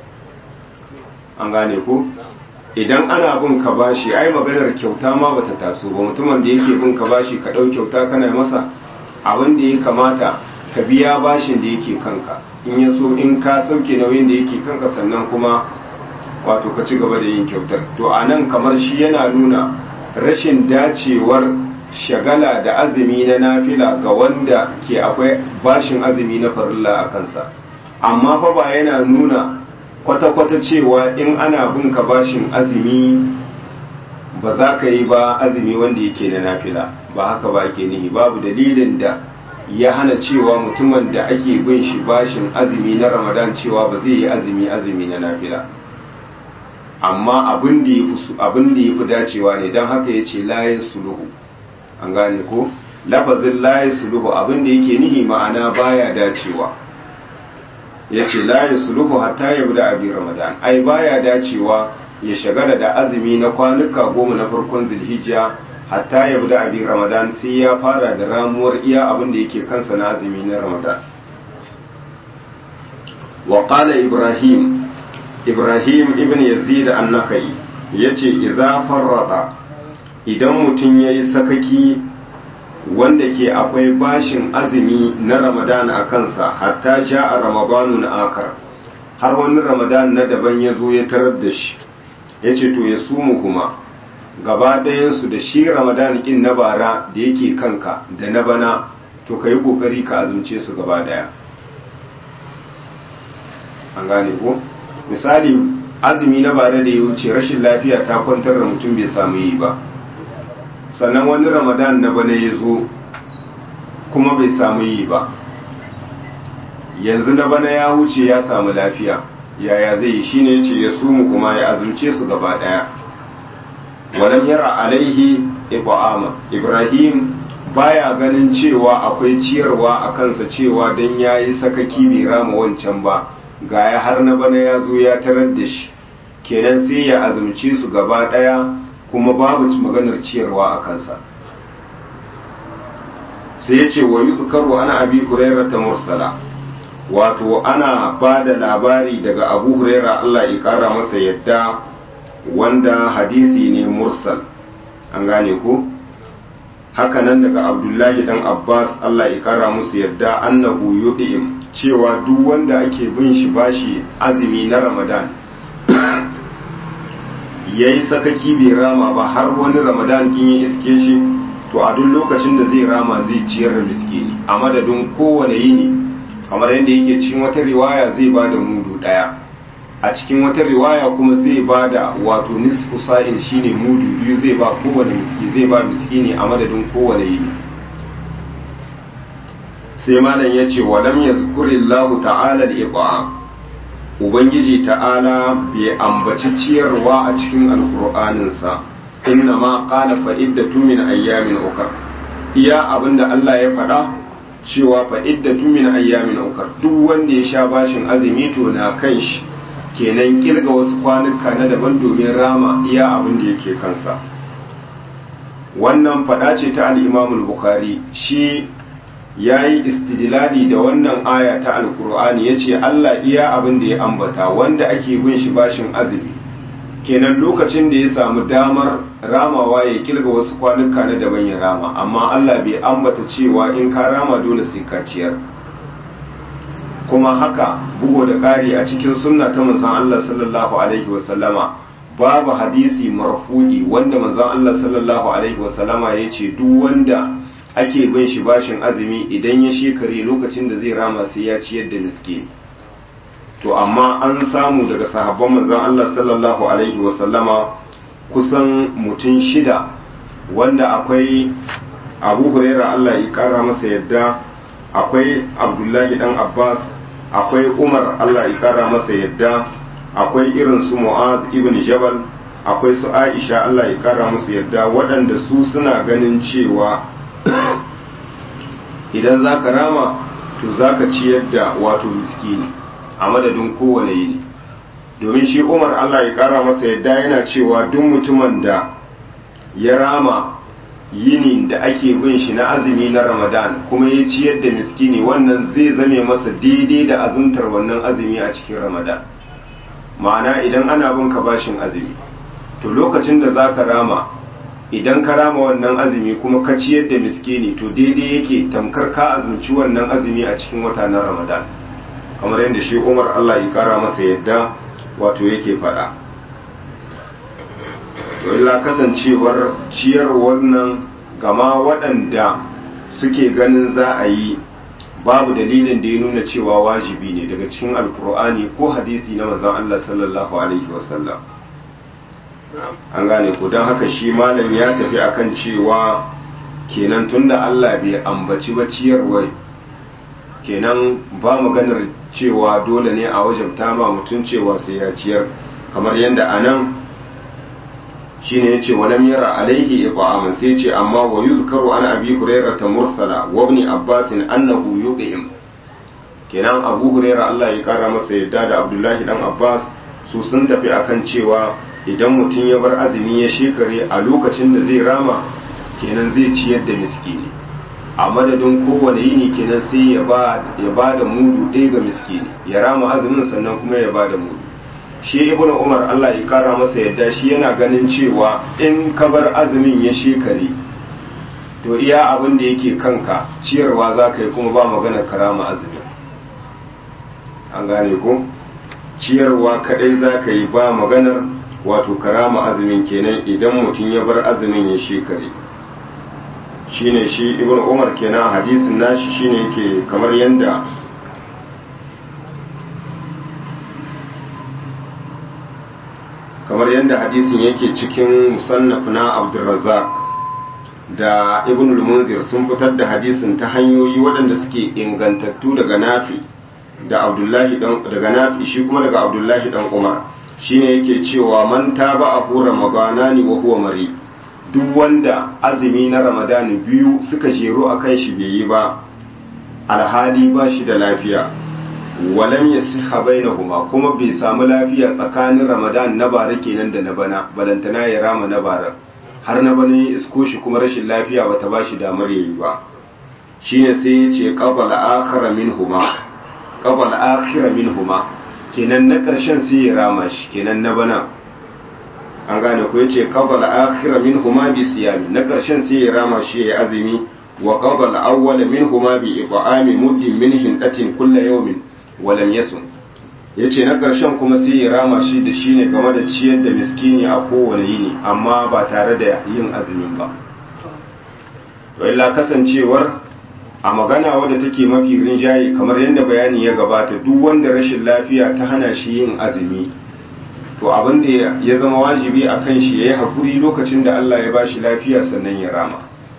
an gane ku idan ana bin ka bashi ai maganar kyauta ma bata taso ba mutumin da yake bin ka bashi ka ɗau kyauta kana masa abin da ya kamata ka biya bashin da yake kanka in ya so in ka sauke nauyin da yake kanka sannan kuma wato ka ci gaba da yin kyautar to a nan kamar shi yana nuna rashin dacewar shagala da azumi na nafila ga wanda ke akwai bashin azumi na farilla a kansa amma fa ba yana nuna kwata-kwata cewa in ana bin ka bashin azumi ba za ka yi ba azumi wanda yake na nafila ba haka ba ke nihi babu dalilin da ya hana cewa mutumin da ake bin shi bashin azumi na ramadan cewa ba zai yi azumi azumi na nafila amma abin da ya fi dacewa ne don haka ya ce layin suluhu an gane ko lafazin layin suluhu abin da yake nihi ma'ana baya dacewa ya ce layin suluhu hatta ya bi da abin ramadan ai baya dacewa ya shagala da azumi na kwanuka goma na farkon zilhijja hatta ya bi da abin ramadan sai ya fara da ramuwar iya abin da yake kansa na azumi na ramadan wa qala ibrahim ibrahim ibn yazid an-nakai yace idza farrada idan mutum yayi sakaki wanda ke akwai bashin azumi na ramadan a kansa hatta ja'a ramadanun akar har wani ramadan na daban ya zo ya tarar da shi yace to ya sumu kuma gaba ɗayansu da shi ramadan kin na bara da yake kanka da na bana to ka yi ƙoƙari ka azumce su gaba ɗaya an gane ko misali azumi na bare da ya wuce rashin lafiya ta kwantar da mutum bai samu yi ba sannan wani ramadan na bana ya zo kuma bai samu yi ba yanzu na bana ya wuce ya samu lafiya yaya zai yi shine ce ya sumu kuma ya azumce su gaba daya walam yara alaihi iqama ibrahim baya ganin cewa akwai ciyarwa a kansa cewa dan yayi sakaki bai rama wancan ba ga ya har na bana ya zo ya tarar da shi kenan sai ya azumce su gaba ɗaya kuma babu maganar ciyarwa a kansa sai ya ce wa yi ana abi huraira ta mursala wato ana ba da labari daga abu huraira allah ya kara masa yadda wanda hadisi ne mursal an gane ku hakanan daga abdullahi dan abbas allah ya kara musu yadda annahu yudi'im cewa duk wanda ake bin shi bashi azumi na ramadan ya yi sakaki bai rama ba har wani ramadan kin ya iske shi to a duk lokacin da zai rama zai ciyar da miskini a madadin kowane yini kamar yadda yake cikin wata riwaya zai ba da mudu ɗaya a cikin wata riwaya kuma zai ba da wato nisfu sa'in shine mudu biyu zai ba kowane miski zai ba miskini a madadin kowane yini sai malam ya ce walam yazkurillahu ta'ala al-iqam ubangiji ta'ala bai ambaci ciyarwa a cikin alkur'aninsa inna ma qala fa iddatun min ayyamin ukar iya abinda Allah ya faɗa cewa fa iddatun min ayyamin ukar duk wanda ya sha bashin azumi to na kan shi kenan kirga wasu kwanuka na daban domin rama iya abin da yake kansa wannan faɗa ce ta al-Imam al-Bukhari shi ya yi istidlali da wannan aya ta alkur'ani ya ce Allah iya abin da ya ambata wanda ake bin shi bashin azumi kenan lokacin da ya samu damar ramawa ya kirga wasu kwanuka na daban ya rama amma Allah bai ambata cewa in ka rama dole sai ka ciyar kuma haka bugo da ƙari a cikin sunna ta manzon Allah sallallahu alaihi wasallama babu hadisi marfu'i wanda manzon Allah sallallahu alaihi wasallama ya ce duk wanda ake bin shi bashin azumi idan ya shekare lokacin da zai rama sai ya ciyar da miskini to amma an samu daga sahabban manzon Allah sallallahu alaihi wasallama kusan mutum shida wanda akwai Abu Huraira Allah ya kara masa yadda akwai Abdullahi dan Abbas akwai Umar Allah ya kara masa yadda akwai irin su Mu'az ibn Jabal akwai su Aisha Allah ya kara musu yadda waɗanda su suna ganin cewa idan za ka rama to za ka ciyar da wato miskini a madadin kowane yini domin shi umar allah ya kara masa yadda yana cewa duk mutumin da ya rama yini da ake bin shi na azumi na ramadan kuma ya ciyar da miskini wannan zai zame masa daidai da azumtar wannan azumi a cikin ramadan ma'ana idan ana bin ka bashin azumi to lokacin da za ka rama idan ka rama wannan azumi kuma ka ciyar da miskini to daidai yake tamkar ka azumci wannan azumi a cikin wata na ramadan kamar yadda shi umar allah ya kara masa yadda wato yake faɗa illa kasancewar ciyar wannan gama waɗanda suke ganin za a yi babu dalilin da ya nuna cewa wajibi ne daga cikin alkur'ani ko hadisi na manzon allah sallallahu alaihi wasallam an gane ku don haka shi malam ya tafi akan cewa kenan tunda Allah bai ambaci ba ciyarwar kenan ba maganar cewa dole ne a wajen tama mutum cewa sai ya ciyar kamar yadda a nan shi ne ya ce walam yara alaihi iqaman sai ce amma wa yuzkaru an abi hurairah ta mursala wa ibn abbas annahu yuqim kenan abu hurairah Allah ya kara masa yadda da abdullahi dan abbas su sun tafi akan cewa idan mutum ya bar azumi ya shekare a lokacin da zai rama kenan zai ciyar da miskini a madadin kowane yini kenan sai ya ba da mudu ɗaya ga miskini ya rama azumin sannan kuma ya ba da mudu shi ibn umar allah ya kara masa yadda shi yana ganin cewa in ka bar azumin ya shekare to iya abin da yake kanka ciyarwa za ka yi kuma ba magana karama azumin an gane ko ciyarwa kadai za ka yi ba maganar wato karama azumin kenan idan mutum ya bar azumin ya shekare shine shi ibn umar kenan hadisin nashi shine yake kamar yanda kamar yanda hadisin yake cikin musannaf na abdurrazzaq da ibn al-munzir sun fitar da hadisin ta hanyoyi waɗanda suke ingantattu daga nafi da abdullahi daga nafi shi kuma daga abdullahi dan umar shine yake cewa man taba abu ramadana ne wa huwa mari duk wanda azumi na ramadani biyu suka jeru a kan shi bai yi ba alhali ba shi da lafiya walam yasiha bainahuma kuma bai samu lafiya tsakanin ramadan na bara kenan da na bana balantana ya rama na bara har na bana ya isko shi kuma rashin lafiya bata ba shi damar yayi ba shine sai ya ce qabala akhara minhuma qabala akhira minhuma kenan na ƙarshen sai ya rama shi kenan na bana an gane ko yace qabala akhira minhuma bi siyami na ƙarshen sai ya rama shi ya azumi wa qabala awwala minhuma bi iqami muddin min hindatin kullu yawmin wa lam yasum ya ce na ƙarshen kuma sai ya rama shi da shi ne game da ciyar da miskini a kowane yini amma ba tare da yin azumin ba to illa kasancewar a magana wadda take mafi rinjaye kamar yadda bayani ya gabata duk wanda rashin lafiya ta hana shi yin azumi to abin da ya zama wajibi a kan shi ya yi haƙuri lokacin da Allah ya ba shi lafiya sannan ya rama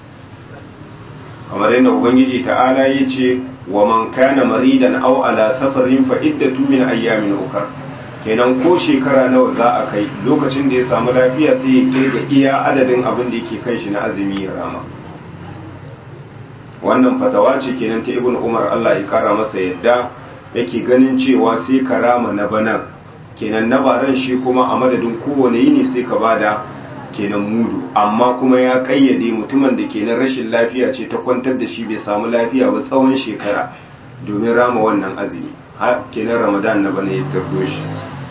kamar yadda ubangiji ta'ala ya ce wa man kana maridan aw ala safarin fa iddatu min ayyamin ukhra kenan ko shekara nawa za a kai lokacin da ya samu lafiya sai ya kai ga iya adadin abin da yake kan shi na azumi ya rama wannan fatawa ce kenan ta ibn umar Allah ya kara masa yadda yake ganin cewa sai ka rama na banan kenan na baran shi kuma a madadin kowane yini sai ka bada kenan mudu amma kuma ya kayyade mutumin da kenan rashin lafiya ce ta kwantar da shi bai samu lafiya ba tsawon shekara domin rama wannan azumi har kenan ramadan na bana ya tardo shi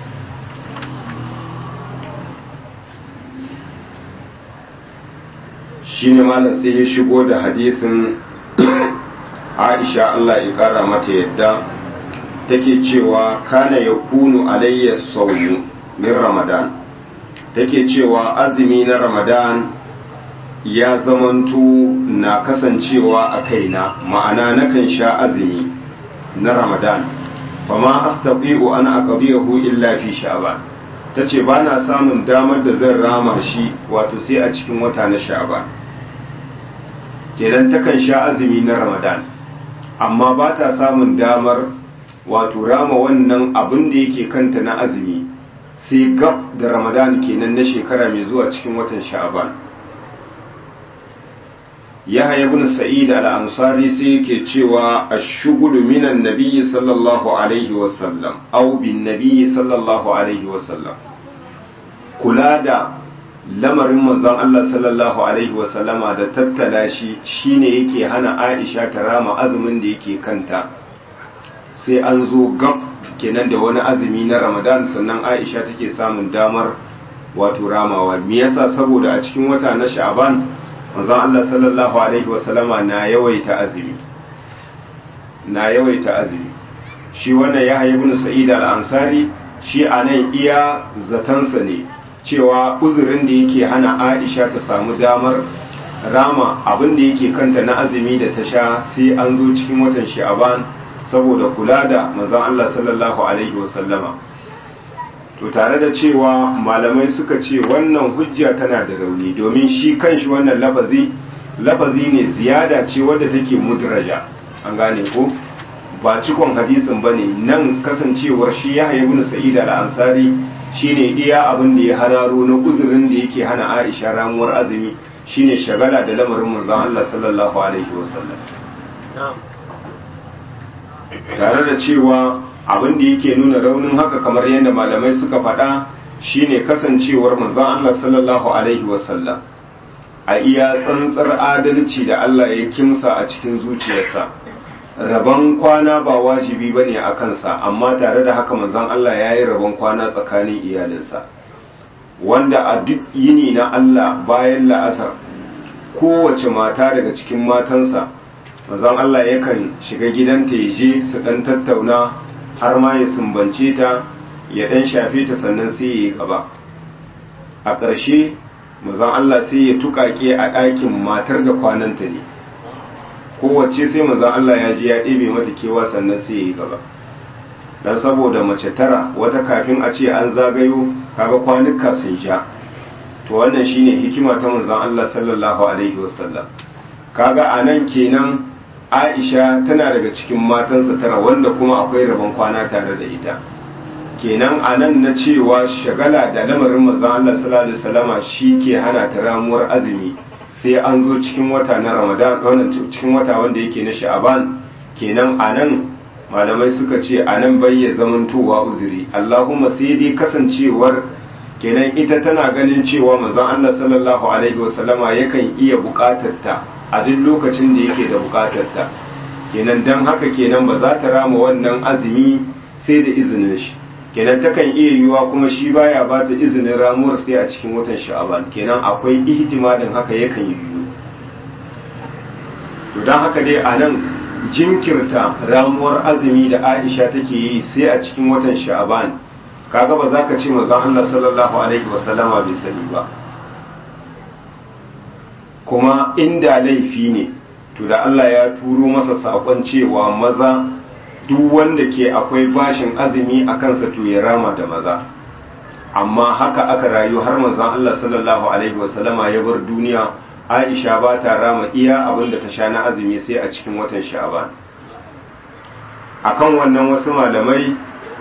shine malam sai ya shigo da hadisin Aisha Allah ya kara mata yadda take cewa kana yakunu alayya sawmu min ramadan take cewa azumi na ramadan ya zamanto na kasancewa a kaina ma'ana nakan sha azumi na ramadan fama astabi'u an aqbiyahu illa fi sha'ban tace ba na samun damar da zan rama shi wato sai a cikin wata na sha'ban kenan takan sha azumi na ramadan amma ba ta samun damar wato rama wannan abin da yake kanta na azumi sai gab da ramadan kenan na shekara mai zuwa cikin watan sha'aban yahya ibn sa'id al-ansari sai yake cewa ash-shughulu minan nabiyyi sallallahu alaihi wa sallam aw bin nabiyyi sallallahu alaihi wa sallam kula da lamarin manzon Allah sallallahu alaihi wa sallama da tattala shi shine yake hana Aisha ta rama azumin da yake kanta sai an zo gab kenan da wani azumi na ramadan sannan aisha take samun damar wato ramawa me yasa saboda a cikin wata na sha'ban manzon Allah sallallahu alaihi wasallama na yawaita azumi na yawaita azumi shi wannan ya ibn sa'id al-ansari shi anan iya zatansa ne cewa uzurin da yake hana aisha ta samu damar rama abin da yake kanta na azumi da ta sha sai an zo cikin watan sha'ban saboda kula da manzon Allah sallallahu alaihi wasallama to tare da cewa malamai suka ce wannan hujja tana da rauni domin shi kanshi wannan lafazi lafazi ne ziyada ce wadda take mudraja an gane ko ba cikon hadisin bane nan kasancewar shi ya ibn sa'id al-ansari shine iya abin da ya hararo na uzurin da yake hana Aisha ramuwar azumi shine shagala da lamarin manzon Allah sallallahu alaihi wasallam tare da cewa abin da yake nuna raunin haka kamar yadda malamai suka faɗa shine kasancewar manzon Allah sallallahu alaihi wasallam a iya tsantsar adalci da Allah ya kimsa a cikin zuciyarsa rabon kwana ba wajibi bane a kansa amma tare da haka manzon Allah ya yi rabon kwana tsakanin iyalinsa wanda a duk yini na Allah bayan la'asar kowace mata daga cikin matansa manzon Allah yakan shiga gidanta ya je su dan tattauna har ma ya sumbance ta ya dan shafe ta sannan sai ya yi gaba a ƙarshe manzon Allah sai ya tukake a ɗakin matar da kwananta ne kowace sai manzon Allah ya je ya ɗebe mata kewa sannan sai ya yi gaba dan saboda mace tara wata kafin a ce an zagayo kaga kwanuka sun sha to wannan shine hikima ta manzon Allah sallallahu alaihi wasallam kaga anan kenan Aisha tana daga cikin matansa tara wanda kuma akwai rabon kwana tare da ita kenan anan na cewa shagala da lamarin manzon Allah sallallahu alaihi wasallama ke hana ta ramuwar azumi sai an zo cikin wata na Ramadan wannan cikin wata wanda yake na Sha'aban kenan anan malamai suka ce anan bai ya zamantowa uzuri Allahumma sai dai kasancewar kenan ita tana ganin cewa manzon Allah sallallahu alaihi wasallama yakan iya bukatar ta a duk lokacin da yake da bukatar ta kenan dan haka kenan ba za ta rama wannan azumi sai da izinin shi kenan takan iya yiwuwa kuma shi baya ba ta izinin ramuwar sai a cikin watan sha'aban kenan akwai ihtimalin haka yakan yi yiwu to dan haka dai a nan jinkirta ramuwar azumi da aisha take yi sai a cikin watan sha'aban kaga ba za ka ce manzon Allah sallallahu alaihi wasallama bai sani ba kuma inda laifi ne to da Allah ya turo masa sakon cewa maza duk wanda ke akwai bashin azumi a kansa to ya rama da maza amma haka aka rayu har manzon Allah sallallahu alaihi wasallama ya bar duniya Aisha ba ta rama iya abin da ta sha na azumi sai a cikin watan Sha'ban akan wannan wasu malamai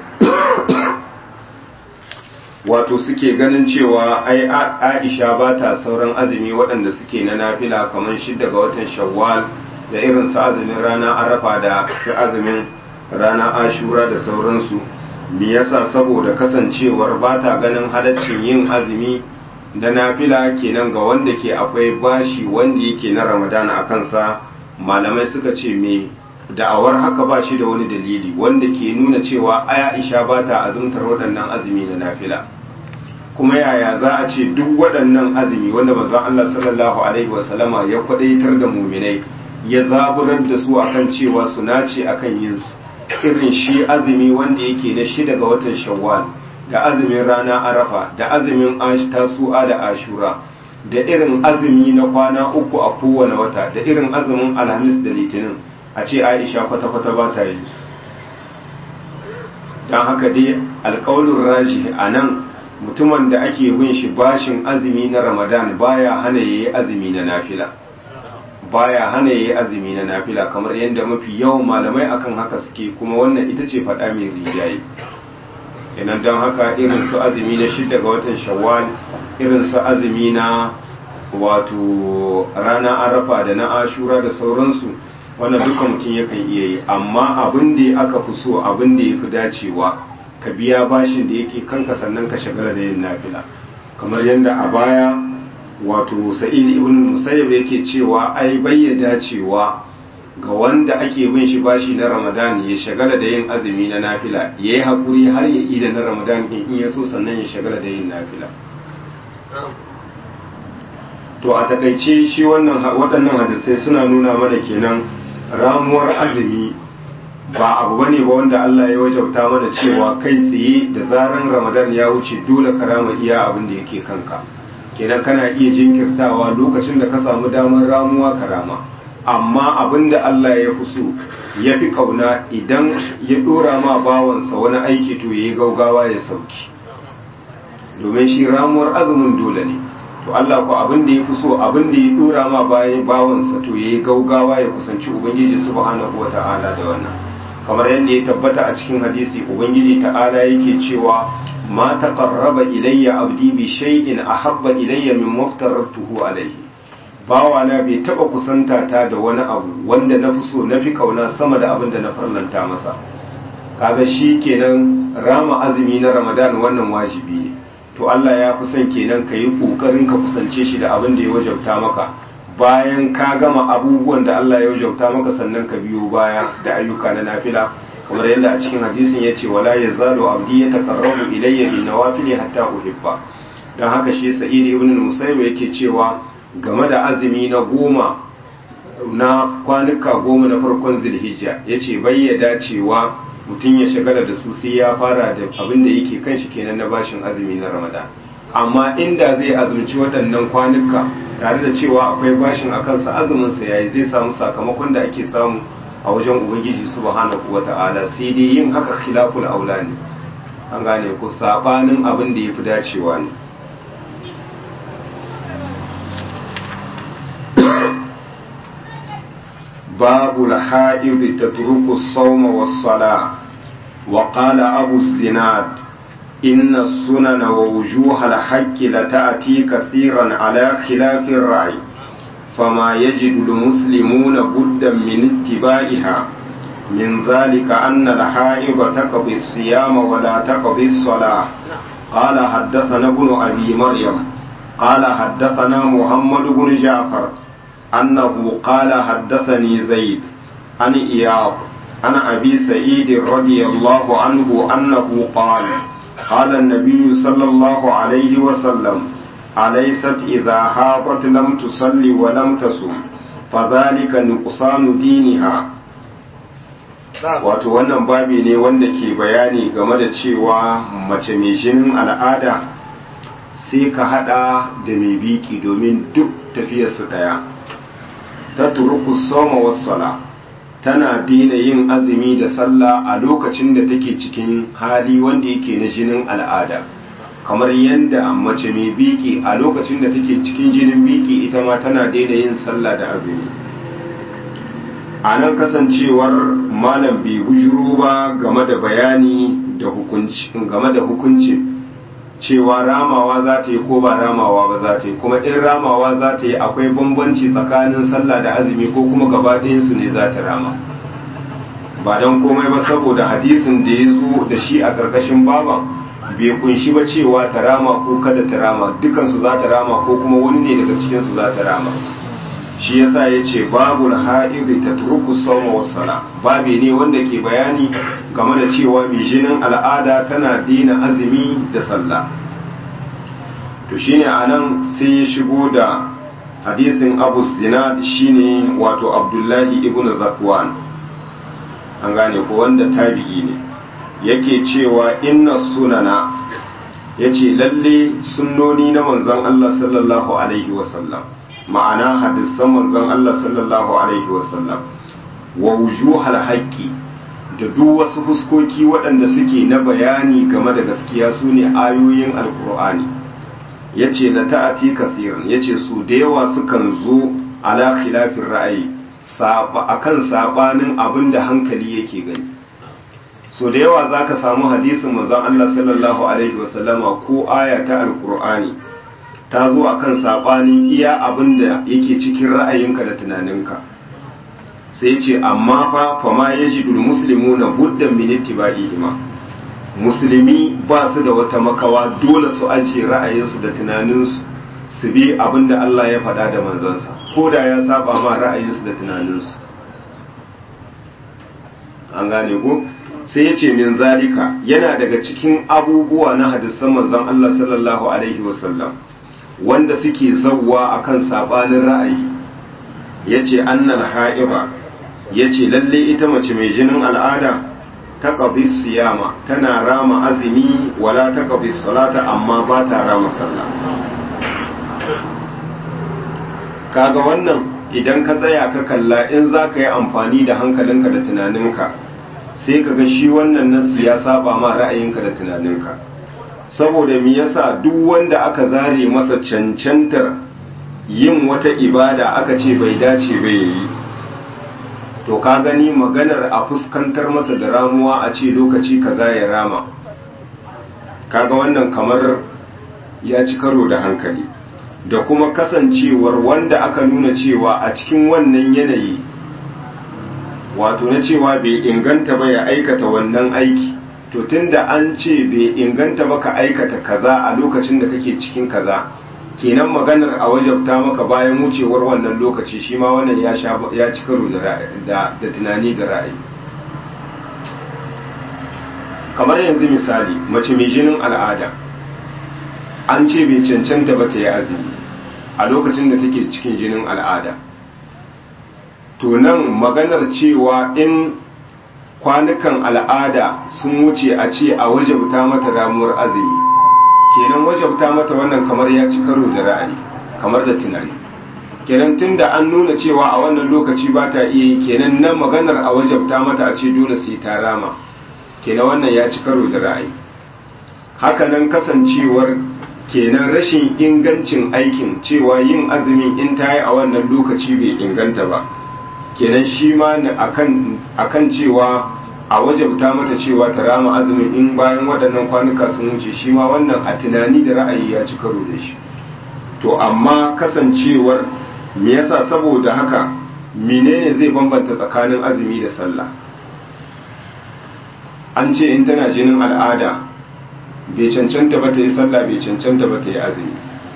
wato suke ganin cewa ai Aisha ba ta sauran azumi waɗanda suke na nafila kamar shidda ga watan Shawwal da irin su azumin rana Arafa da su azumin rana Ashura da sauransu me yasa saboda kasancewar ba ta ganin halaccin yin azumi da nafila kenan ga wanda ke akwai bashi wanda yake na ramadana a kansa malamai suka ce me da'awar haka ba shi da wani dalili wanda ke nuna cewa aisha ba ta azumtar waɗannan azumi na nafila kuma yaya za a ce duk waɗannan azumi wanda manzon Allah sallallahu alaihi wasallama ya kwadaitar da muminai ya zaburar da su akan cewa su nace akan yin su irin shi azumi wanda yake na shida ga watan shawwal da azumin rana arafa da azumin tasu'a da ashura da irin azumi na kwana uku a kowane wata da irin azumin alhamis da litinin a ce aisha kwata-kwata ba ta yi su don haka dai alkawalin raji a nan mutumin da ake bin shi bashin azumi na ramadan baya hana yayi azumi na nafila baya hana yayi azumi na nafila kamar yadda mafi yawan malamai akan haka suke kuma wannan ita ce faɗa mai rijaye inan don haka irin su azumi na shidda ga watan shawwal irin su azumi na wato rana arafa da na ashura da sauransu wannan duka mutum yakan iya yi amma abin da aka fi so abin da ya fi dacewa ka biya bashin da yake kanka sannan ka shagala da yin nafila kamar yadda a baya wato sa'id ibn musayyib yake cewa ai bayyana dacewa ga wanda ake bin shi bashi na ramadan ya shagala da yin azumi na nafila ya yi haƙuri har ya ida na ramadan in ya so sannan ya shagala da yin nafila to a takaice shi wannan waɗannan hadisai suna nuna mana kenan ramuwar azumi ba abu bane ba wanda Allah ya wajauta mana cewa kai tsaye da zaran ramadan ya wuce dole ka rama iya abin da yake kanka kenan kana iya jinkirtawa lokacin da ka samu damar ramuwa ka rama amma abin da Allah ya fi so ya fi kauna idan ya dora ma bawansa wani aiki to ya yi gaugawa ya sauki domin shi ramuwar azumin dole ne to Allah ko abin da ya fi so abin da ya dora ma bayan bawansa to ya yi gaugawa ya kusanci ubangiji subhanahu wata'ala da wannan kamar yadda ya tabbata a cikin hadisi ubangiji ta'ala yake cewa ma taqarraba ilayya abdi bi shay'in ahabba ilayya min maftaratuhu alayhi bawana bai taba kusanta ta da wani abu wanda na fi so na fi kauna sama da abin da na farlanta masa kaga shi kenan rama azumi na ramadan wannan wajibi ne to Allah ya fi son kenan ka yi kokarin ka kusance shi da abin da ya wajabta maka bayan ka gama abubuwan da Allah ya wajabta maka sannan ka biyo baya da ayyuka na nafila kamar yadda a cikin hadisin yace wala yazalu abdi yataqarrabu ilayya bin nawafili hatta uhibba dan haka shi sa'id ibn musayyib yake cewa game da azumi na goma na kwanuka goma na farkon zilhijja ya ce bayyada cewa mutum ya shagala da su sai ya fara da abin da yake kan shi kenan na bashin azumi na ramadan amma inda zai azumci waɗannan kwanuka tare da cewa akwai bashin a kansa azuminsa yayi zai samu sakamakon da ake samu a wajen ubangiji subhanahu wata'ala sai dai yin haka khilaful aula ne an gane ko sabanin abin da yafi dacewa ne باب الحائض تترك الصوم والصلاة وقال أبو الزناد إن السنن ووجوه الحق لتأتي كثيرا على خلاف الرأي فما يجد المسلمون بدا من اتباعها من ذلك أن الحائض تقضي الصيام ولا تقضي الصلاة قال حدثنا ابن أبي مريم قال حدثنا محمد بن جعفر أنه قال حدثني زيد عن إياض عن أبي سعيد رضي الله عنه أنه قال قال النبي صلى الله عليه وسلم أليست إذا حاضت لم تصلي ولم تصم فذلك نقصان دينها wato wannan babi ne wanda ke bayani game da cewa mace mai jinin al'ada sai ka hada da mai biki domin duk tafiyarsu daya ta turuku soma wassala tana daina yin azumi da sallah a lokacin da take cikin hali wanda yake na jinin al'ada kamar yadda mace mai biki a lokacin da take cikin jinin biki ita ma tana daina yin sallah da azumi a nan kasancewar malam bai bujuro ba game da bayani da hukunci game da hukuncin cewa ramawa za ta yi ko ba ramawa ba za ta yi kuma in ramawa za ta yi akwai bambanci tsakanin sallah da azumi ko kuma gaba su ne za ta rama ba don komai ba saboda hadisin da ya zo da shi a ƙarƙashin baban bai kunshi ba cewa ta rama ko kada ta rama dukansu za ta rama ko kuma wani ne daga cikinsu za ta rama shi yasa ya ce babu ha'iri ta turuku sauma wasala babi ne wanda ke bayani game da cewa mai jinin al'ada tana dina azumi da sallah to shine anan sai ya shigo da hadisin abu zinad shine wato abdullahi ibn zakwan an gane ko wanda tabi'i ne yake cewa inna sunana yace lalle sunnoni na manzon Allah sallallahu alaihi wasallam ma'ana hadisan manzon Allah sallallahu alaihi wasallam wa wujuhal haqqi da duk wasu fuskoki waɗanda suke na bayani game da gaskiya su ne ayoyin alkur'ani ya ce da ta'ati kasirin ya ce su da yawa sukan zo ala khilafin ra'ayi a kan saɓanin abin da hankali yake gani so da yawa za ka samu hadisin manzon Allah sallallahu alaihi wasallama ko aya ta alkur'ani ta zo a kan saɓanin iya abin da yake cikin ra'ayinka da tunaninka sai ce amma fa fama ya ji musulmi na buddan miniti ba ihima musulmi ba su da wata makawa dole su ajiye ra'ayinsu da tunaninsu su bi abin da Allah ya faɗa da manzansa ko da ya saba ma ra'ayinsu da tunaninsu an gane ko sai ya ce min zalika yana daga cikin abubuwa na hadisan manzon Allah sallallahu alaihi wasallam wanda suke zawwa akan sabanin ra'ayi yace annal ha'iba yace lalle ita mace mai jinin al'ada ta qadi siyama tana rama azumi wala ta qadi salata amma ba ta rama sallah kaga wannan idan ka tsaya ka kalla in za ka yi amfani da hankalinka da tunaninka sai ka ga shi wannan nasu ya saba ma ra'ayinka da tunaninka saboda me yasa duk wanda aka zare masa cancantar yin wata ibada aka ce bai dace bai yi to ka gani maganar a fuskantar masa da ramuwa a ce lokaci kaza ya rama kaga wannan kamar ya ci karo da hankali da kuma kasancewar wanda aka nuna cewa a cikin wannan yanayi wato na cewa bai inganta ba ya aikata wannan aiki to tunda an ce bai inganta ba ka aikata kaza a lokacin da kake cikin kaza kenan maganar a wajabta maka bayan wucewar wannan lokaci shi ma wannan ya sha ya ci karo da da tunani da ra'ayi kamar yanzu misali mace mai jinin al'ada an ce bai cancanta ba ta yi azumi a lokacin da take cikin jinin al'ada to nan maganar cewa in kwanukan al'ada sun wuce a ce a wajabta mata ramuwar azumi kenan wajabta mata wannan kamar ya ci karo da ra'ayi kamar da tunani kenan tunda an nuna cewa a wannan lokaci ba ta iya yi kenan nan maganar a wajabta mata a ce dole sai ta rama kenan wannan ya ci karo da ra'ayi hakanan kasancewar kenan rashin ingancin aikin cewa yin azumin in ta yi a wannan lokaci bai inganta ba kenan shi ma akan cewa a wajabta mata cewa ta rama azumin in bayan waɗannan kwanuka sun wuce shi ma wannan a tunani da ra'ayi ya ci karo da shi to amma kasancewar me yasa saboda haka menene zai bambanta tsakanin azumi da sallah an ce in tana jinin al'ada bai cancanta ba ta yi sallah bai cancanta ba ta yi azumi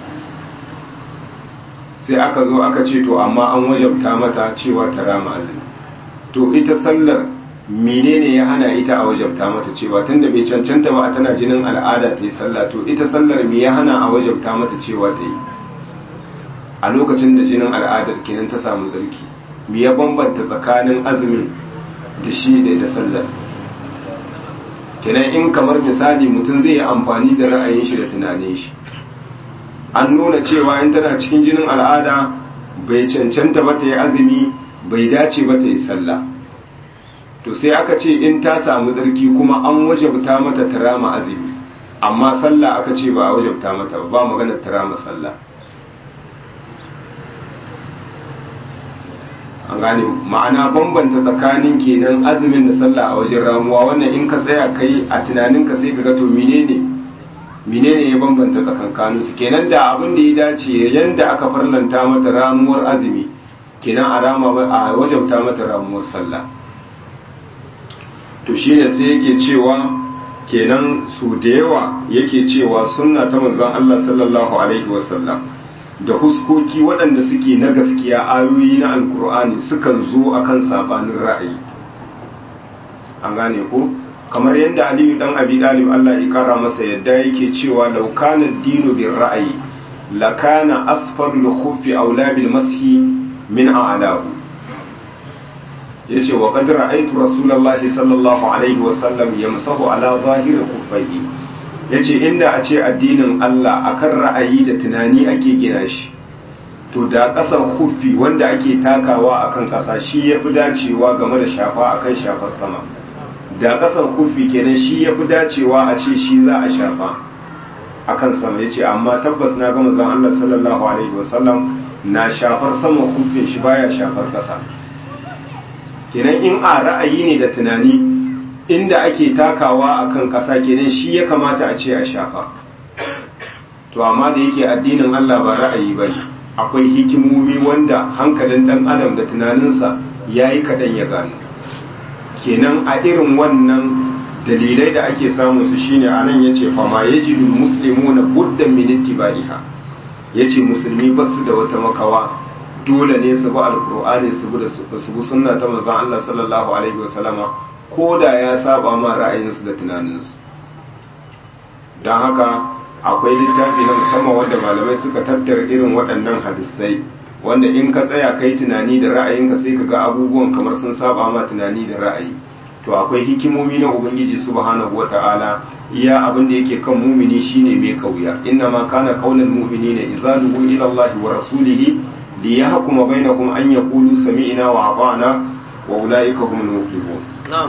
sai aka zo aka ce to amma an wajabta mata cewa ta rama azumi to ita sallar menene ya hana ita a wajabta mata cewa tunda bai cancanta ba tana jinin al'ada ta yi sallah to ita sallar me ya hana a wajabta mata cewa ta yi a lokacin da jinin al'adar kenan ta samu tsarki me ya bambanta tsakanin azumin da shi da da sallar kenan in kamar misali mutum zai yi amfani da ra'ayin shi da tunanin shi an nuna cewa in tana cikin jinin al'ada bai cancanta ba ta yi azumi bai dace ba ta yi sallah to sai aka ce in ta samu tsarki kuma an wajabta mata ta rama azumi amma sallah aka ce ba a wajabta mata ba maganar ta rama sallah an gane ma'ana bambanta tsakanin kenan azumin da sallah a wajen ramuwa wannan in ka tsaya kai a tunaninka sai ka ga to menene menene ya bambanta tsakankanin su kenan da abin da ya dace yanda aka farlanta mata ramuwar azumi kenan a rama a wajabta mata ramuwar sallah to shine sai yake cewa kenan su da yawa yake cewa sunna ta manzon Allah sallallahu alaihi wasallam da huskoki waɗanda suke na gaskiya ayoyi na alkur'ani sukan zo akan sabanin ra'ayi an gane ko kamar yadda aliyu dan abi dalib Allah ya kara masa yadda yake cewa law kana dinu bir ra'ayi la kana asfalul khuffi aula bil mashi min a'lahu yace wa qad ra'aytu rasulullahi sallallahu alaihi wa sallam yamsahu ala zahiri kuffaihi yace inda a ce addinin Allah akan ra'ayi da tunani ake gina shi to da ƙasar kuffi wanda ake takawa akan ƙasa shi yafi dacewa game da shafa akan shafar sama da ƙasar kuffi kenan shi yafi dacewa a ce shi za a shafa akan sama yace amma tabbas na ga manzon Allah sallallahu alaihi wa sallam na shafar sama kuffin shi baya shafar ƙasa kenan in a ra'ayi ne da tunani inda ake takawa a kan ƙasa kenan shi ya kamata a ce a shafa to amma da yake addinin Allah ba ra'ayi ba ne akwai hikimomi wanda hankalin ɗan adam da tunaninsa ya yi kaɗan ya gano kenan a irin wannan dalilai da ake samun su shine a nan ya ce fama ya ji muslimu na buddan miniti bariha ya ce musulmi ba su da wata makawa dole ne su bi alkur'ani su bi sunna ta manzon Allah sallallahu alaihi wasallama ko da ya saba ma ra'ayinsu da tunaninsu don haka akwai littafi na musamman wanda malamai suka tattara irin waɗannan hadisai wanda in ka tsaya kai tunani da ra'ayinka sai ka ga abubuwan kamar sun saba ma tunani da ra'ayi to akwai hikimomi na ubangiji subhanahu wata'ala iya abin da yake kan mumini shine mai kauya inna ma kana qaulul mu'minina idza du'u ila Allah wa rasulihi liyahkuma bainakum an yaqulu sami'na wa ata'na wa ulaika humul muflihun na'am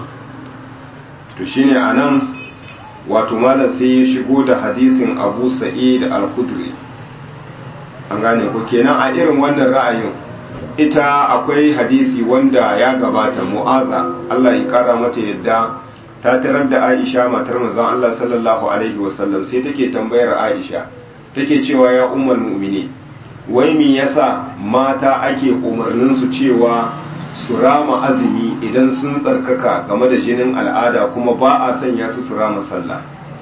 to shine anan wato malam sai ya shigo da hadisin Abu Sa'id al-Khudri an gane ko kenan a irin wannan ra'ayin ita akwai hadisi wanda ya gabata mu'aza Allah ya kara mata yadda ta tarar da Aisha matar manzon Allah sallallahu alaihi wasallam sai take tambayar Aisha take cewa ya ummul mu'mini wai me yasa mata ake umarnin su cewa su rama azumi idan sun tsarkaka game da jinin al'ada kuma ba a sanya su su rama sallah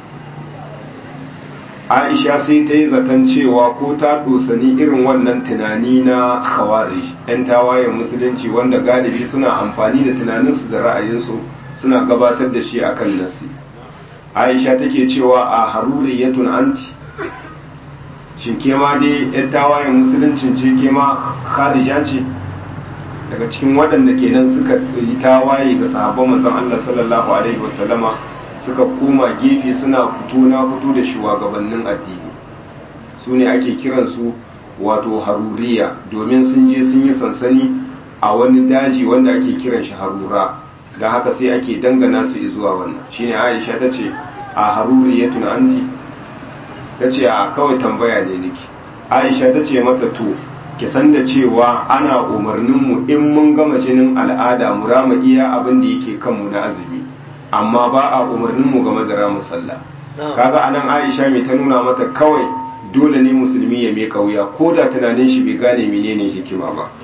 aisha sai ta yi zaton cewa ko ta dosani irin wannan tunani na khawarij 'yan tawayen musulunci wanda galibi suna amfani da tunaninsu da ra'ayinsu suna gabatar da shi akan nasi aisha take cewa a haruriyatun anti shin ke ma dai 'yan tawayen musuluncin ce ke ma kharija ce daga cikin waɗanda kenan suka yi tawaye ga sahabban manzon Allah sallallahu alaihi wasallama suka koma gefe suna fito na fito da shugabannin addini su ne ake kiransu wato haruriya domin sun je sun yi sansani a wani daji wanda ake kiran shi harura da haka sai ake dangana su zuwa wannan shine aisha ta ce a haruriyatun anti ta ce a kawai tambaya ne niki aisha ta ce mata to ki san da cewa ana umarninmu in mun gama jinin al'ada mu rama iya abin da yake kanmu na azumi amma ba a umarninmu game da ramu sallah kaga anan Aisha mai ta nuna mata kawai dole ne musulmi ya mai kauya ko da tunanin shi bai gane menene hikima ba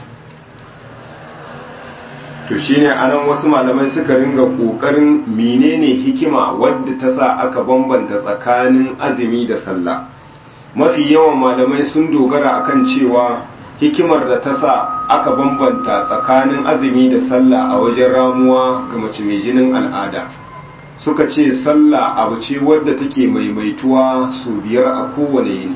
to shine anan wasu malamai suka ringa kokarin menene hikima wadda ta sa aka bambanta tsakanin azumi da sallah mafi yawan malamai sun dogara akan cewa hikimar da ta sa aka bambanta tsakanin azumi da sallah a wajen ramuwa ga mace mai jinin al'ada suka ce sallah abu ce wadda take maimaituwa su biyar a kowane yini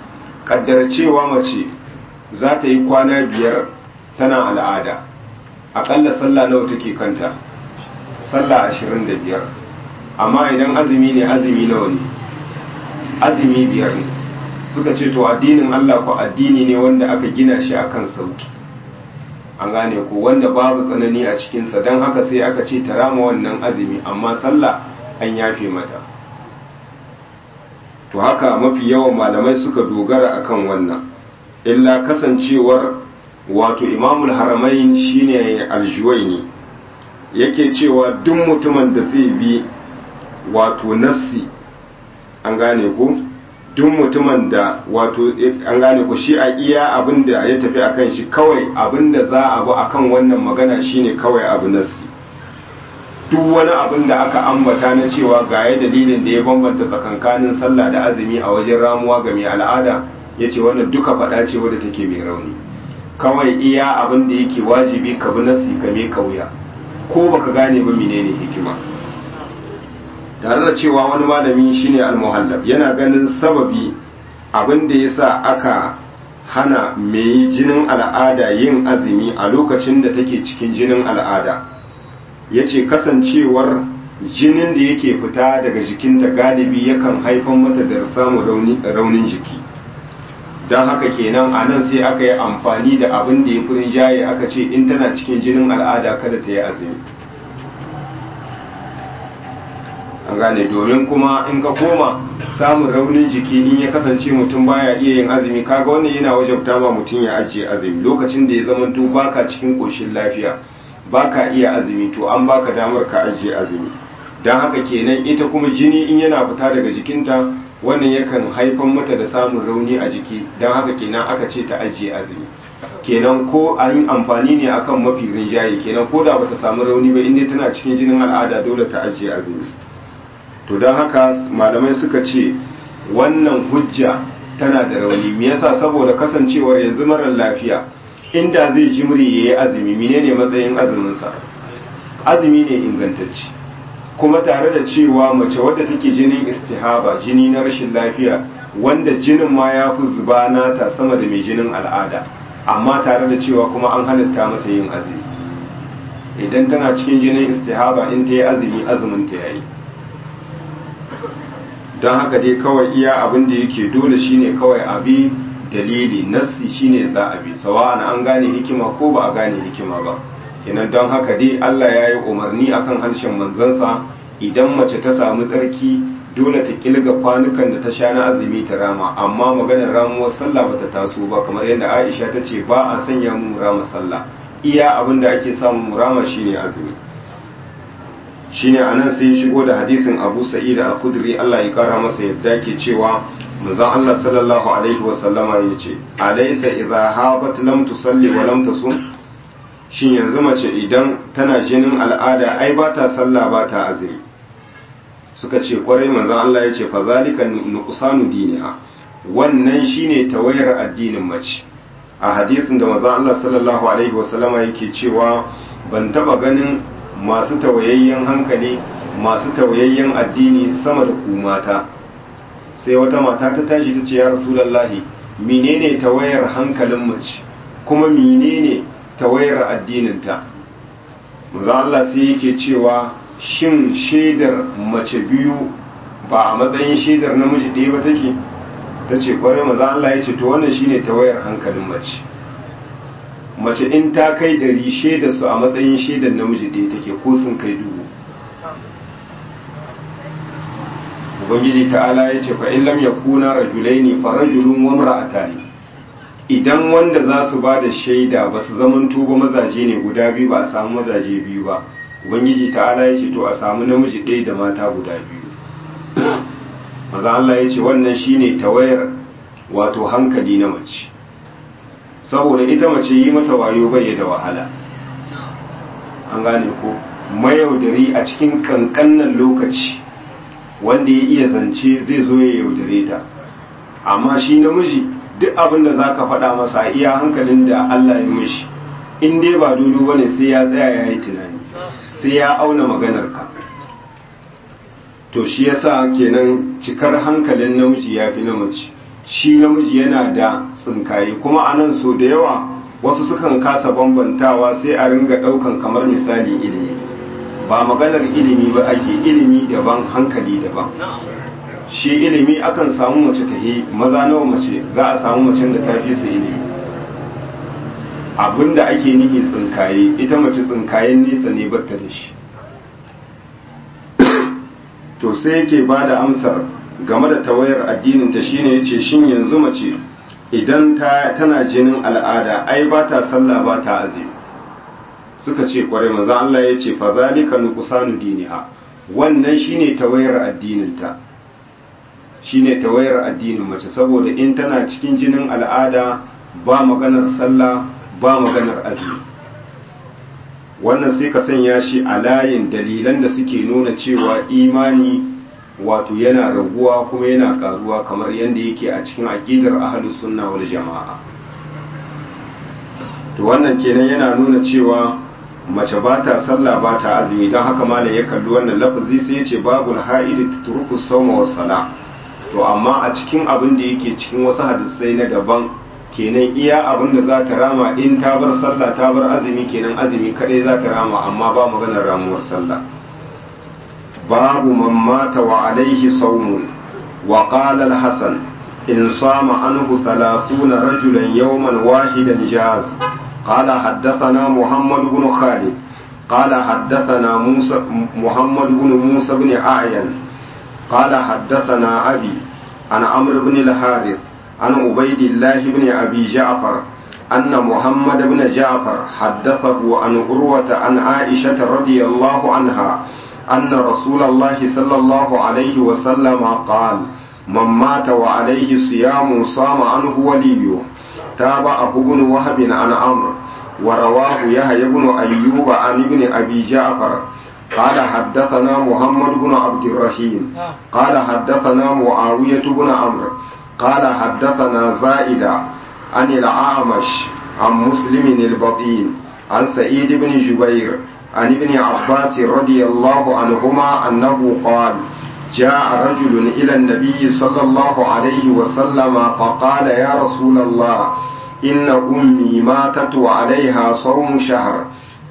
kaddara cewa mace za ta yi kwana biyar tana al'ada akalla sallah nawa take kanta sallah ashirin da biyar amma idan azumi ne azumi nawa ne azumi biyar ne suka ce to addinin Allah ko addini ne wanda aka gina shi akan sauki an gane ko wanda babu tsanani a cikinsa don haka sai aka ce ta rama wannan azumi amma sallah an yafe mata to haka mafi yawan malamai suka dogara akan wannan illa kasancewar wato imamul haramain shine aljuwaini yake cewa duk mutumin da zai bi wato nassi an gane ko duk mutumin da wato an gane ko shi a iya abin da ya tafi akan shi kawai abin da za a bi akan wannan magana shine kawai abu nassi duk wani abin da aka ambata na cewa ga ya dalilin da ya bambanta tsakankanin sallah da azumi a wajen ramuwa ga mai al'ada ya ce wannan duka faɗa ce wadda take mai rauni kawai iya abin da yake wajibi ka bi nassi ka me kauya ko baka gane ba menene hikima tare da cewa wani malami shine al-muhallab yana ganin sababi abin da yasa aka hana mai jinin al'ada yin azumi a lokacin da take cikin jinin al'ada yace kasancewar jinin da yake fita daga jikinta galibi yakan haifar mata da samun raunin jiki don haka kenan a nan sai aka yi amfani da abin da ya fi rinjaye aka ce in tana cikin jinin al'ada kada ta yi azumi an gane domin kuma in ka koma samun raunin jiki in ya kasance mutum baya iya yin azumi kaga wannan yana wajabta ma mutum ya ajiye azumi lokacin da ya zamanto baka cikin koshin lafiya baka iya azumi to an baka damar ka ajiye azumi don haka kenan ita kuma jini in yana fita daga jikinta wannan yakan haifar mata da samun rauni a jiki don haka kenan aka ce ta ajiye azumi kenan ko an yi amfani ne akan mafi rinjaye kenan ko da bata samu rauni ba inda tana cikin jinin al'ada dole ta ajiye azumi to don haka malamai suka ce wannan hujja tana da rauni me yasa saboda kasancewar yanzu marar lafiya inda zai jimri ya yi azumi menene matsayin azuminsa azumi ne ingantacce kuma tare da cewa mace wadda take jinin istihaba jini na rashin lafiya wanda jinin ma ya fi zuba nata sama da mai jinin al'ada amma tare da cewa kuma an halitta mata yin azumi idan tana cikin jinin istihaba in ta yi azumi azumin ta yayi don haka dai kawai iya abin da yake dole shine kawai abi dalili nassi shine za a bi sawa'an an gane hikima ko ba a gane hikima ba kenan don haka dai Allah ya yi umarni akan harshen manzansa idan mace ta samu tsarki dole ta kilga kwanukan da ta sha na azumi ta rama amma maganar ramuwar sallah bata taso ba kamar yadda Aisha ta ce ba a sanya mu rama sallah iya abin da ake samu mu rama shine azumi shine anan sai shigo da hadisin Abu Sa'id al-Khudri Allah ya kara masa yadda ke cewa manzon Allah sallallahu alaihi wa sallama yace alaysa idha habat lam tusalli wa lam tasum shin yanzu mace idan tana jinin al'ada ai ba ta sallah ba ta azumi suka ce kwarai manzon Allah yace fa zalika nuqsanu diniha wannan shine tawayar addinin mace a hadisin da manzon Allah sallallahu alaihi wa sallama yake cewa ban taba ganin masu tawayayyen hankali masu tawayayyen addini sama da ku mata sai wata mata ta tashi ta ce ya rasulallahi menene tawayar hankalin mace kuma menene tawayar addininta manzo Allah sai yake cewa shin shaidar mace biyu ba a matsayin shaidar namiji ɗaya ba take ta ce kwarai manzo Allah ya ce to wannan shine tawayar hankalin mace mace in ta kai dari shaidar su a matsayin shaidar namiji ɗaya take ko sun kai dubu ubangiji ta'ala ya ce fa in lam yakuna rajulaini fa rajulun wa imra'atani idan wanda za su ba da shaida ba su zamanto ba mazaje ne guda biyu ba a samu mazaje biyu ba ubangiji ta'ala ya ce to a samu namiji ɗaya da mata guda biyu maza Allah ya ce wannan shine tawayar wato hankali na mace saboda ita mace yi mata wayo bai da wahala an gane ko mayaudari a cikin kankanan lokaci wanda ya iya zance zai zo ya yaudare ta amma shi namiji duk abin da za ka faɗa masa iya hankalin da Allah ya mishi in dai ba dudu ba ne sai ya tsaya ya yi tunani sai ya auna maganarka to shi yasa kenan cikar hankalin namiji ya fi na mace shi namiji yana da tsinkaye kuma a nan so da yawa wasu sukan kasa bambantawa sai a ringa ɗaukan kamar misali ilimi ba maganar ilimi ba ake ilimi daban hankali daban shi ilimi akan samu mace ta maza nawa mace za a samu macen da ta fi su ilimi abinda ake nihi tsinkaye ita mace tsinkayen nesa ne batta da shi to sai yake ba da amsar game da tawayar addinin ta shine yace shin yanzu mace idan ta tana jinin al'ada ai ba ta sallah ba ta azumi suka ce kwarai manzo Allah yace fa zalika nuqsanu diniha wannan shine tawayar addinin ta shine tawayar addinin mace saboda in tana cikin jinin al'ada ba maganar sallah ba maganar azumi wannan sai ka sanya shi a layin dalilan da suke nuna cewa imani wato yana raguwa kuma yana karuwa kamar yadda yake a cikin aqidar ahlus sunna wal jama'a to wannan kenan yana nuna cewa mace ba ta sallah ba ta azumi don haka malam ya kalli wannan lafazi sai ya ce babul ha'id tutruku sawma was sala to amma a cikin abin da yake cikin wasu hadisai na daban kenan iya abin da za ta rama in ta bar sallah ta bar azumi kenan azumi kadai za ta rama amma ba maganar ramuwar sallah babu man mata wa alaihi sawmun wa qala al-hasan in sama anhu 30 rajulan yawman wahidan jaz قال حدثنا محمد بن خالد قال حدثنا موسى محمد بن موسى بن أعين قال حدثنا أبي عن عمرو بن الحارث عن عبيد الله بن أبي جعفر أن محمد بن جعفر حدثه عن عروة عن عائشة رضي الله عنها أن رسول الله صلى الله عليه وسلم قال من مات وعليه صيام صام عنه وليه تابعه ابن وهب عن عمرو ورواه يحيى بن أيوب عن ابن أبي جعفر قال حدثنا محمد بن عبد الرحيم قال حدثنا معاوية بن عمرو قال حدثنا زائدة عن الأعمش عن مسلم البطين عن سعيد بن جبير عن ابن عباس رضي الله عنهما أنه قال جاء رجل إلى النبي صلى الله عليه وسلم فقال يا رسول الله إن أمي ماتت وعليها صوم شهر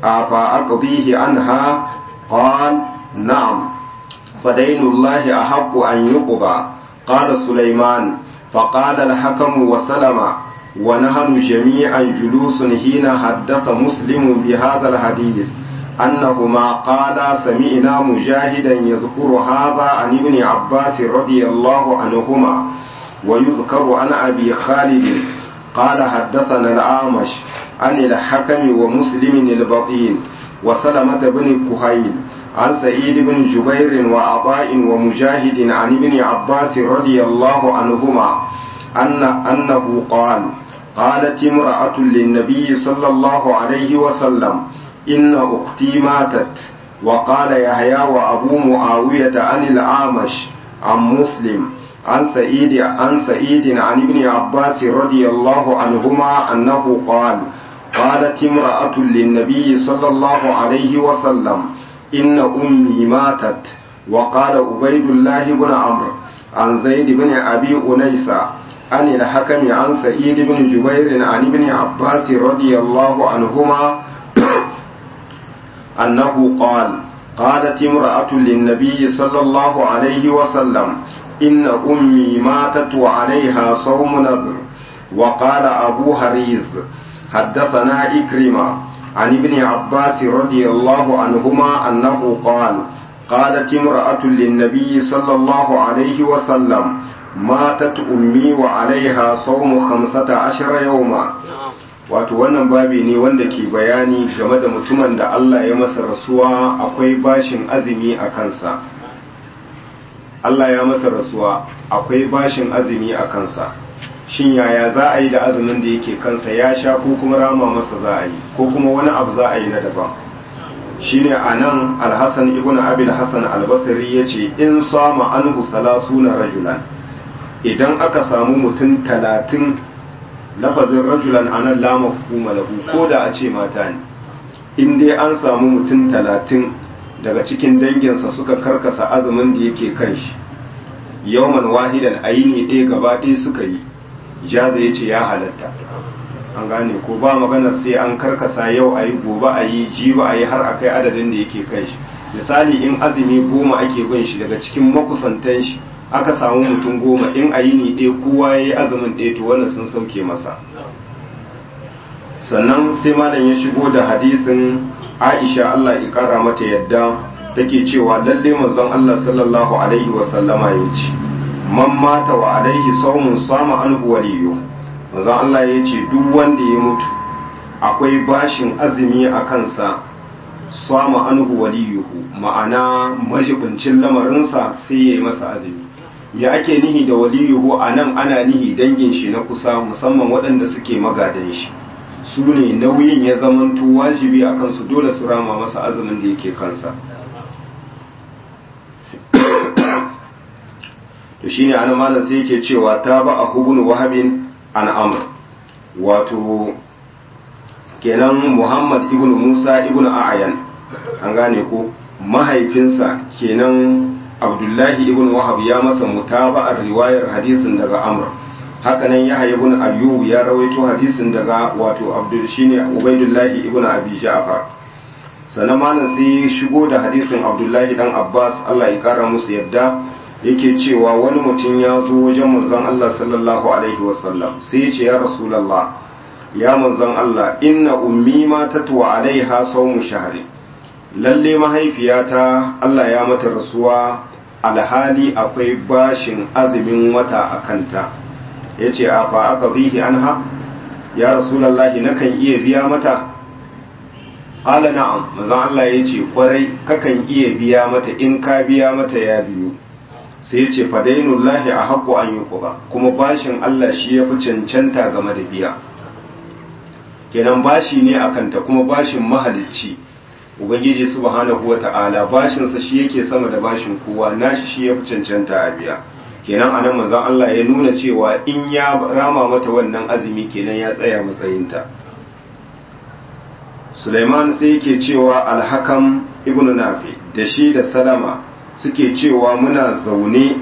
أفأقضيه عنها قال نعم فدين الله أحق أن يقضى قال سليمان فقال الحكم وسلم ونحن جميعا جلوس حين حدث مسلم بهذا الحديث أنهما قالا سمعنا مجاهدا يذكر هذا عن ابن عباس رضي الله عنهما ويذكر عن أبي خالد قال حدثنا الأعمش عن الحكم ومسلم البطين وسلمة بن كهيل عن سعيد بن جبير وعطاء ومجاهد عن ابن عباس رضي الله عنهما أن أنه قال قالت امرأة للنبي صلى الله عليه وسلم إن أختي ماتت وقال يحيى وأبو معاوية عن الأعمش عن مسلم عن سعيد عن سعيد عن ابن عباس رضي الله عنهما أنه قال قالت امرأة للنبي صلى الله عليه وسلم إن أمي ماتت وقال عبيد الله بن عمرو عن زيد بن أبي أنيسة عن الحكم عن سعيد بن جبير عن ابن عباس رضي الله عنهما أنه قال قالت امرأة للنبي صلى الله عليه وسلم إن أمي ماتت وعليها صوم نذر وقال أبو هريز حدثنا إكرمة عن ابن عباس رضي الله عنهما أنه قال قالت امرأة للنبي صلى الله عليه وسلم ماتت أمي وعليها صوم خمسة عشر يوما wato wannan babi ne wanda ke bayani game da mutumin da Allah ya masa rasuwa akwai bashin azumi a kansa Allah ya masa rasuwa akwai bashin azumi a kansa shin yaya za a yi da azumin da yake kansa ya sha ko kuma rama masa za a yi ko kuma wani abu za a yi na daban shine a nan alhassan ibn abil hassan albasari ya ce in sama anhu salasuna rajulan idan aka samu mutum talatin lafazin rajulan anan la mafhuma lahu ko da a ce mata ne in dai an samu mutum talatin daga cikin danginsa suka karkasa azumin da yake kan shi yawman wahidan a yi ne ɗaya gaba ɗaya suka yi jaza ya ce ya halatta an gane ko ba maganar sai an karkasa yau a yi gobe a yi jiba a yi har a kai adadin da yake kai shi misali in azumi goma ake bin shi daga cikin makusantan shi aka samu mutum goma in a yi ni ɗaya kowa ya yi azumin ɗaya to wannan sun sauke masa sannan sai malam ya shigo da hadisin aisha allah ya kara mata yadda take cewa lalle manzon allah sallallahu alaihi wasallama ya ce man mata wa alaihi saumun sama an waliyu manzon allah ya ce duk wanda ya mutu akwai bashin azumi a kansa sama an waliyuhu ma'ana majibincin lamarinsa sai ya yi masa azumi ya ake nihi da waliyuhu a nan ana nihi dangin shi na kusa musamman waɗanda suke magadan shi su ne nauyin ya zamanto wajibi a kansu dole su rama masa azumin da yake kansa to shine ana malam sai yake cewa ta ba a hubun wahabin an amr wato kenan muhammad ibn musa ibn a'ayan an gane ko mahaifinsa kenan abdullahi ibn wahab ya masa mutaba'ar riwayar hadisin daga amr hakanan yahya ibn ayyub ya rawaito hadisin daga wato abdul shine ubaidullahi ibn abi ja'far sannan malam sai shigo da hadisin abdullahi dan abbas Allah ya kara musu yadda yake cewa wani mutum ya zo wajen manzon Allah sallallahu alaihi wasallam sai ya ce ya rasulullah ya manzon Allah inna ummi ma tatwa alaiha sawmu shahri lalle mahaifiyata Allah ya mata rasuwa alhali akwai bashin azumin wata a kanta ya ce a fa aka zihi an ha ya rasulallahi nakan iya biya mata ƙala na'am mazan Allah ya ce ƙwarai kakan iya biya mata in ka biya mata ya biyu sai ya ce fadainullahi a haƙo an yi ƙuba kuma bashin Allah shi ya fi cancanta game da biya kenan bashi ne a kanta kuma bashin mahalicci ubangiji subhanahu wa ta'ala bashinsa shi yake sama da bashin kowa nashi shi ya fi cancanta a biya kenan anan manzon Allah ya nuna cewa in ya rama mata wannan azumi kenan ya tsaya matsayinta Sulaiman sai yake cewa alhakam ibn Nafi da shi da Salama suke cewa muna zaune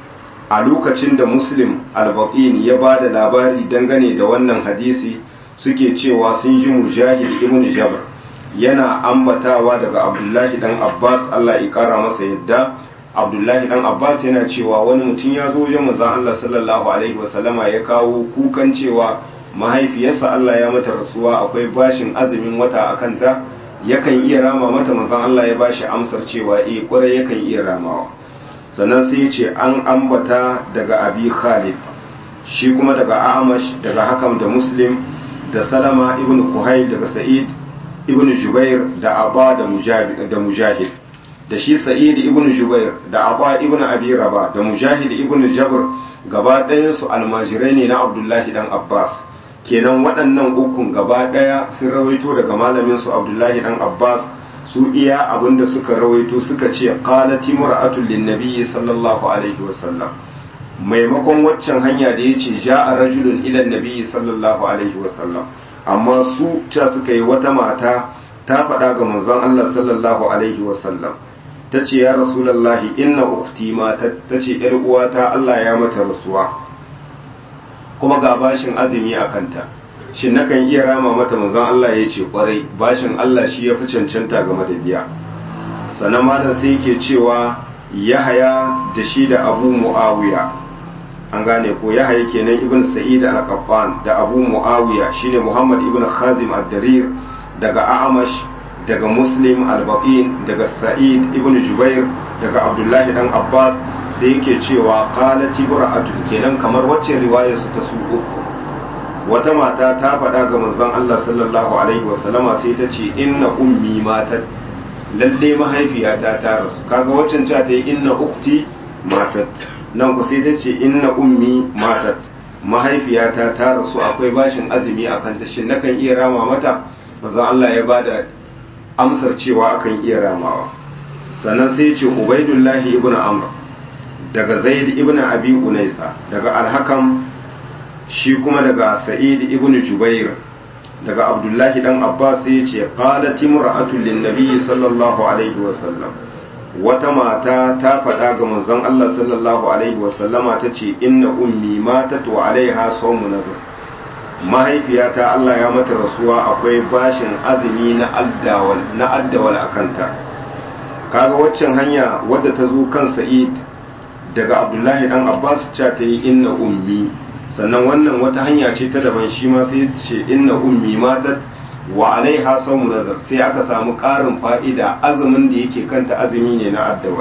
a lokacin da Muslim al-Baqin ya ba da labari dangane da wannan hadisi suke cewa sun ji Mujahid ibn Jabr yana ambatawa daga Abdullahi dan Abbas Allah ya kara masa yadda abdullahi dan abbas yana cewa wani mutum ya zo wajen manzon Allah sallallahu alaihi wasallama ya kawo kukan cewa mahaifiyarsa Allah ya mata rasuwa akwai bashin azumin wata a kanta yakan iya rama mata manzon Allah ya bashi amsar cewa eh kwarai yakan iya ramawa sannan sai ya ce an ambata daga abi khalid shi kuma daga amash daga hakam da muslim da salama ibn kuhai daga sa'id ibn jubair da abba da mujahid da shi sa'id ibn jubair da abba ibn abi raba da mujahid ibn jabr gaba ɗayan su almajirai ne na abdullahi dan abbas kenan waɗannan ukun gaba ɗaya sun rawaito daga malamin su abdullahi dan abbas su iya abinda suka rawaito suka ce qalat imra'atu lin-nabi sallallahu alaihi wasallam maimakon waccan hanya da yace ja'a rajulun ila nabi sallallahu alaihi wasallam amma su ta suka yi wata mata ta faɗa ga manzon Allah sallallahu alaihi wasallam ta ce ya rasulallahi inna ukti ma ta ce ‘yar uwata Allah ya mata rasuwa kuma ga bashin azumi a kanta shin nakan iya rama mata manzon Allah ya ce kwarai bashin Allah shi ya fi cancanta game da biya sannan malam sai yake cewa yahaya da shi da abu mu'awiya an gane ko yahaya kenan ibn sa'id al-qattan da abu mu'awiya shine muhammad ibn khazim ad-darir daga a'amash daga muslim al-baqin daga sa'id ibn jubair daga abdullahi dan abbas sai yake cewa qalat ibra'atu kenan kamar wacce riwayar su ta su uku wata mata ta faɗa ga manzon Allah sallallahu alaihi wasallama sai ta ce inna ummi matat lalle mahaifiyata ta rasu kaga waccan ta ta yi inna ukti matat nan ku sai ta ce inna ummi matat mahaifiyata ta rasu akwai bashin azumi a kanta shin nakan iya rama mata manzon Allah ya bada amsar cewa akan iya ramawa sannan sai ce ubaidullahi ibn amr daga zaid ibn abi unaisa daga alhakam shi kuma daga sa'id ibn jubair daga abdullahi dan abbas sai ce qalat imra'atun lin nabiy sallallahu alaihi wa sallam wata mata ta faɗa ga manzon Allah sallallahu alaihi wa sallama tace inna ummi matat wa alaiha sawmu nadhr mahaifiyata Allah ya mata rasuwa akwai bashin azumi na addawal na addawal akanta kaga waccan hanya wadda ta zo kan Sa'id daga Abdullahi dan Abbas cha ta yi inna ummi sannan wannan wata hanya ce ta daban shi ma sai ce inna ummi matat wa alaiha sawmu nazar sai aka samu ƙarin fa'ida azumin da yake kanta azumi ne na addawal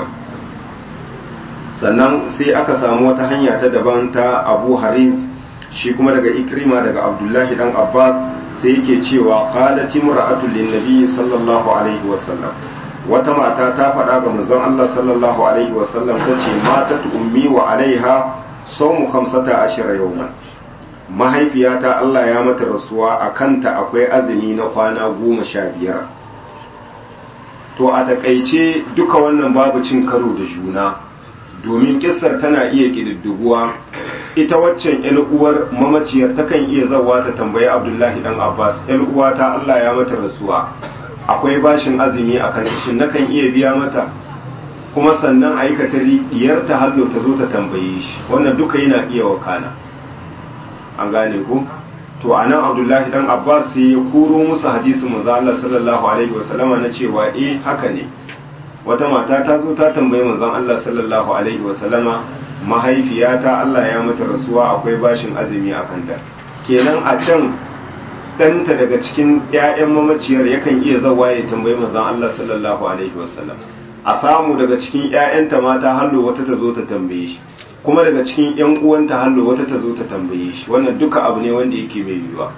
sannan sai aka samu wata hanya ta daban ta Abu Haris shi kuma daga Ikrima daga Abdullahi dan Abbas sai yake cewa qalat imra'atu lin nabiy sallallahu alaihi wasallam wata mata ta faɗa ga manzon Allah sallallahu alaihi wasallam tace matat ummi wa alaiha sawmu 15 yawman mahaifiyata Allah ya mata rasuwa a kanta akwai azumi na kwana goma sha biyar to a takaice duka wannan babu cin karo da juna domin kissar tana iya ƙididduguwa ita waccan yan uwar mamaciyar takan iya zawa ta tambayi abdullahi dan abbas yan uwata Allah ya mata rasuwa akwai bashin azumi a kan shin nakan iya biya mata kuma sannan aikata diyar ta hallo ta zo ta tambaye shi wannan duka yana iya wakana an gane ku to anan abdullahi dan abbas sai ya koro musu hadisin manzo Allah sallallahu alaihi wasallama na cewa eh haka ne wata mata ta zo ta tambayi manzon Allah sallallahu alaihi wasallama mahaifiyata Allah ya mata rasuwa akwai bashin azumi a kanta kenan a can ɗanta daga cikin 'ya'yan mamaciyar yakan iya zawa ya tambayi manzon Allah sallallahu alaihi wasallam a samu daga cikin 'ya'yanta mata hallo wata ta zo ta tambaye shi kuma daga cikin 'yan uwanta hallo wata ta zo ta tambaye shi wannan duka abu ne wanda yake mai yiwuwa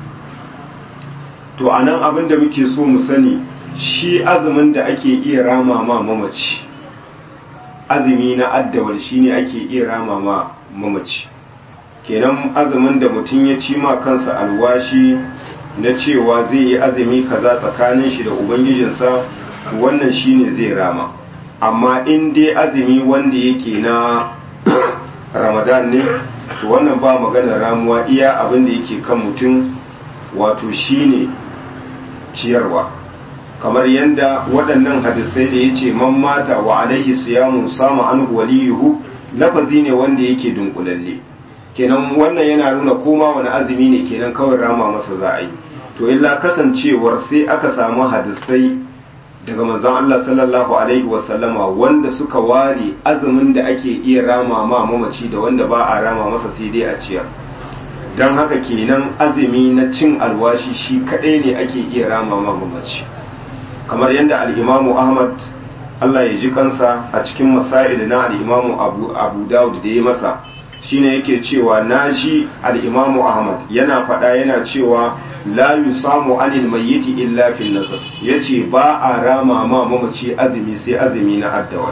to anan abin da muke so mu sani shi azumin da ake iya rama ma mamaci azumi na addawal shine ake iya rama ma mamaci kenan azumin da mutum ya ci ma kansa alwashi na cewa zai yi azumi kaza tsakanin shi da ubangijinsa wannan shine zai rama amma in dai azumi wanda yake na ramadan ne to wannan ba maganar ramuwa iya abin da yake kan mutum wato shine ciyarwa kamar yadda waɗannan hadisai da ya ce man mata wa alaihi siyamun sama an waliyuhu lafazi ne wanda yake dunkulalle kenan wannan yana nuna koma wani azumi ne kenan kawai rama masa za a yi to illa kasancewar sai aka samu hadisai daga manzon Allah sallallahu alaihi wasallama wanda suka ware azumin da ake iya rama ma mamaci da wanda ba a rama masa sai dai a ciyar don haka kenan azumi na cin alwashi shi kadai ne ake iya rama ma mamaci kamar yadda al'imamu ahmad Allah ya ji kansa a cikin masail na al'imamu abu, abu dawud da ya masa shine yake cewa na ji al'imamu ahmad yana faɗa yana cewa la yusamu anil mayyiti illa fil nazar yace ba a rama ma mamaci azumi sai azumi na addawa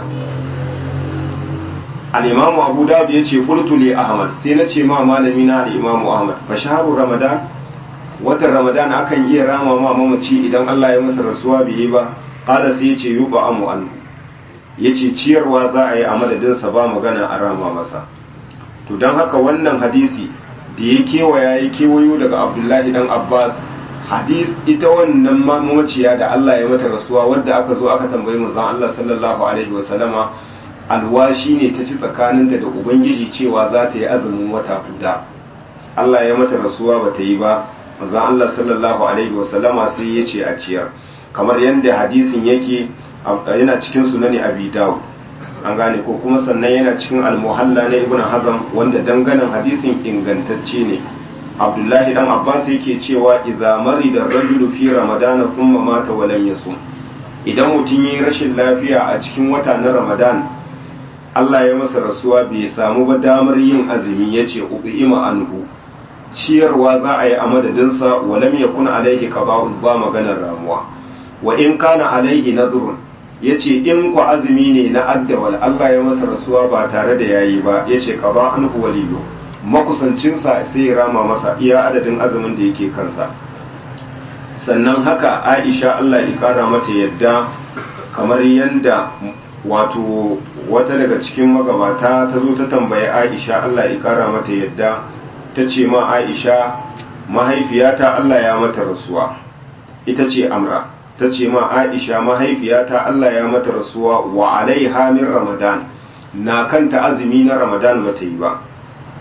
al-imamu abu dawud yace qultu li ahmad sai na ce ma malami na al-imamu ahmad fa shahru ramadan watan ramadan akan iya rama ma mamaci idan Allah ya masa rasuwa bai yi ba qala sai yace yuba amu an yace ciyarwa za a yi a madadin sa ba magana a rama masa to dan haka wannan hadisi da ya kewaya ya kewayo daga abdullahi dan abbas hadis ita wannan mamaciya da Allah ya mata rasuwa wadda aka zo aka tambayi manzon Allah sallallahu alaihi wa sallama alwashi ne ta ci tsakaninta da ubangiji cewa za ta yi azumin wata guda Allah ya mata rasuwa ba ta yi ba manzon Allah sallallahu alaihi wasallama sai ya ce a ciyar kamar yadda hadisin yake yana cikin sunani abi dawud an gane ko kuma sannan yana cikin almuhalla na ibn hazam wanda danganan hadisin ingantacce ne abdullahi dan abbas yake cewa idza marida rajulu fi ramadana thumma mata wa lam yasum idan mutum yi rashin lafiya a cikin wata na ramadan Allah ya masa rasuwa bai samu ba damar yin azumi yace uqima anhu ciyarwa za a yi a madadinsa wa lam yakun alaihi qaba'un ba maganar ramuwa wa in kana alaihi nadhrun yace in ku azumi ne na addawal Allah ya masa rasuwa ba tare da yayi ba yace qaba anhu waliyu makusancinsa sai ya rama masa iya adadin azumin da yake kansa sannan haka Aisha Allah ya kara mata yadda kamar yanda wato wata daga cikin magabata ta zo ta tambayi Aisha Allah ya kara mata yadda ta ce ma Aisha mahaifiyata Allah ya mata rasuwa ita ce Amra ta ce ma Aisha mahaifiyata Allah ya mata rasuwa wa alaiha min Ramadan na kanta azumi na Ramadan ba ta yi ba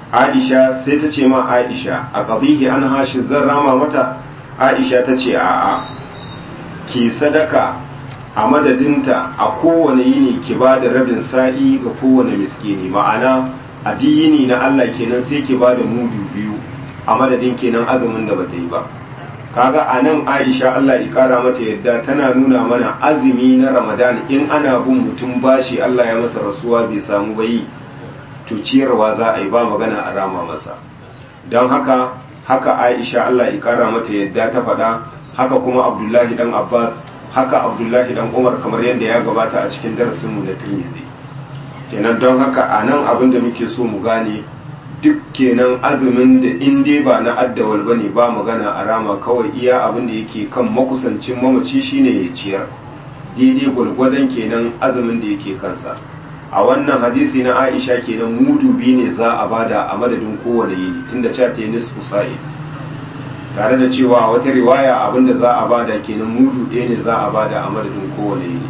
aisha sai ta ce ma aisha a ƙabihi an hashi zan rama mata aisha ta ce a'a ki sadaka a madadinta a kowane yini ki ba da rabin sa'i ga kowane miskini ma'ana a yini na Allah kenan sai ki ba da mudu biyu a madadin kenan azumin da bata yi ba kaga a nan aisha Allah ya kara mata yadda tana nuna mana azumi na ramadan in ana bin mutum bashi Allah ya masa rasuwa bai samu bayi to ciyarwa za a yi ba magana a rama masa don haka haka aisha Allah ya kara mata yadda ta faɗa haka kuma abdullahi dan abbas haka abdullahi dan umar kamar yadda ya gabata a cikin darasinmu na tirmidhi kenan don haka a nan abin da muke so mu gane duk kenan azumin da in dai ba na addawal ba ne ba magana a rama kawai iya abin da yake kan makusancin mamaci shine ya ciyar daidai gwargwadon kenan azumin da yake kansa a wannan hadisi na aisha kenan mudu biyu ne za a bada a madadin kowane yini tunda cewa ta yi nisfu sa'i tare da cewa wata riwaya abin da za a bada kenan mudu ɗaya ne za a bada a madadin kowane yini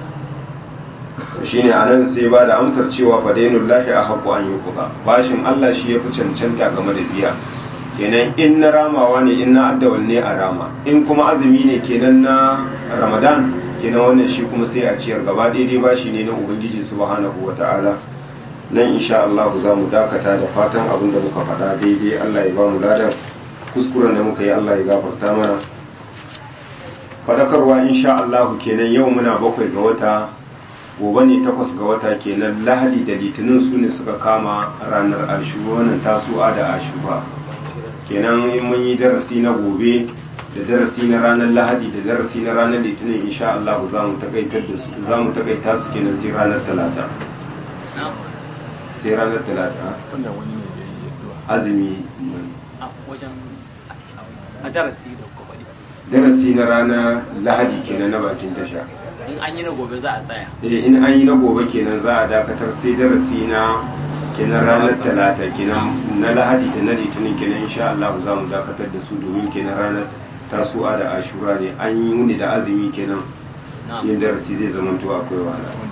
shine anan sai ba da amsar cewa fadainul lahi a haƙu an yi kuka bashin Allah shi ya fi cancanta game da biya kenan in na ramawa ne in na addawal ne a rama in kuma azumi ne kenan na ramadan kenan wannan shi kuma sai a ciyar gaba daidai bashi ne na ubangiji subhanahu wa ta'ala nan insha Allah za mu dakata da fatan abin da muka faɗa daidai Allah ya ba mu ladan kuskuren da muka yi Allah ya gafarta mana fadakarwa insha Allah kenan yau muna bakwai ga wata gobe ne takwas ga wata kenan lahadi da litinin su ne suka kama ranar ashuba wannan tasu'a da ashuba kenan in mun yi darasi na gobe da darasi na ranar lahadi da darasi na ranar litinin insha Allah za mu takaitar da su za mu takaita su kenan sai ranar talata sai ranar talata wanda wani ne da yi addu'a azumi a wajen a darasi da kuma darasi na ranar lahadi kenan na bakin tasha in an yi na gobe za a tsaya eh in an yi na gobe kenan za a dakatar sai darasi na kenan ranar talata kenan na lahadi da na litinin kenan insha Allah za mu dakatar da su domin kenan ranar tasu'a da ashura ne an yi wuni da azumi kenan na'am yin darasi zai zama to akwai wahala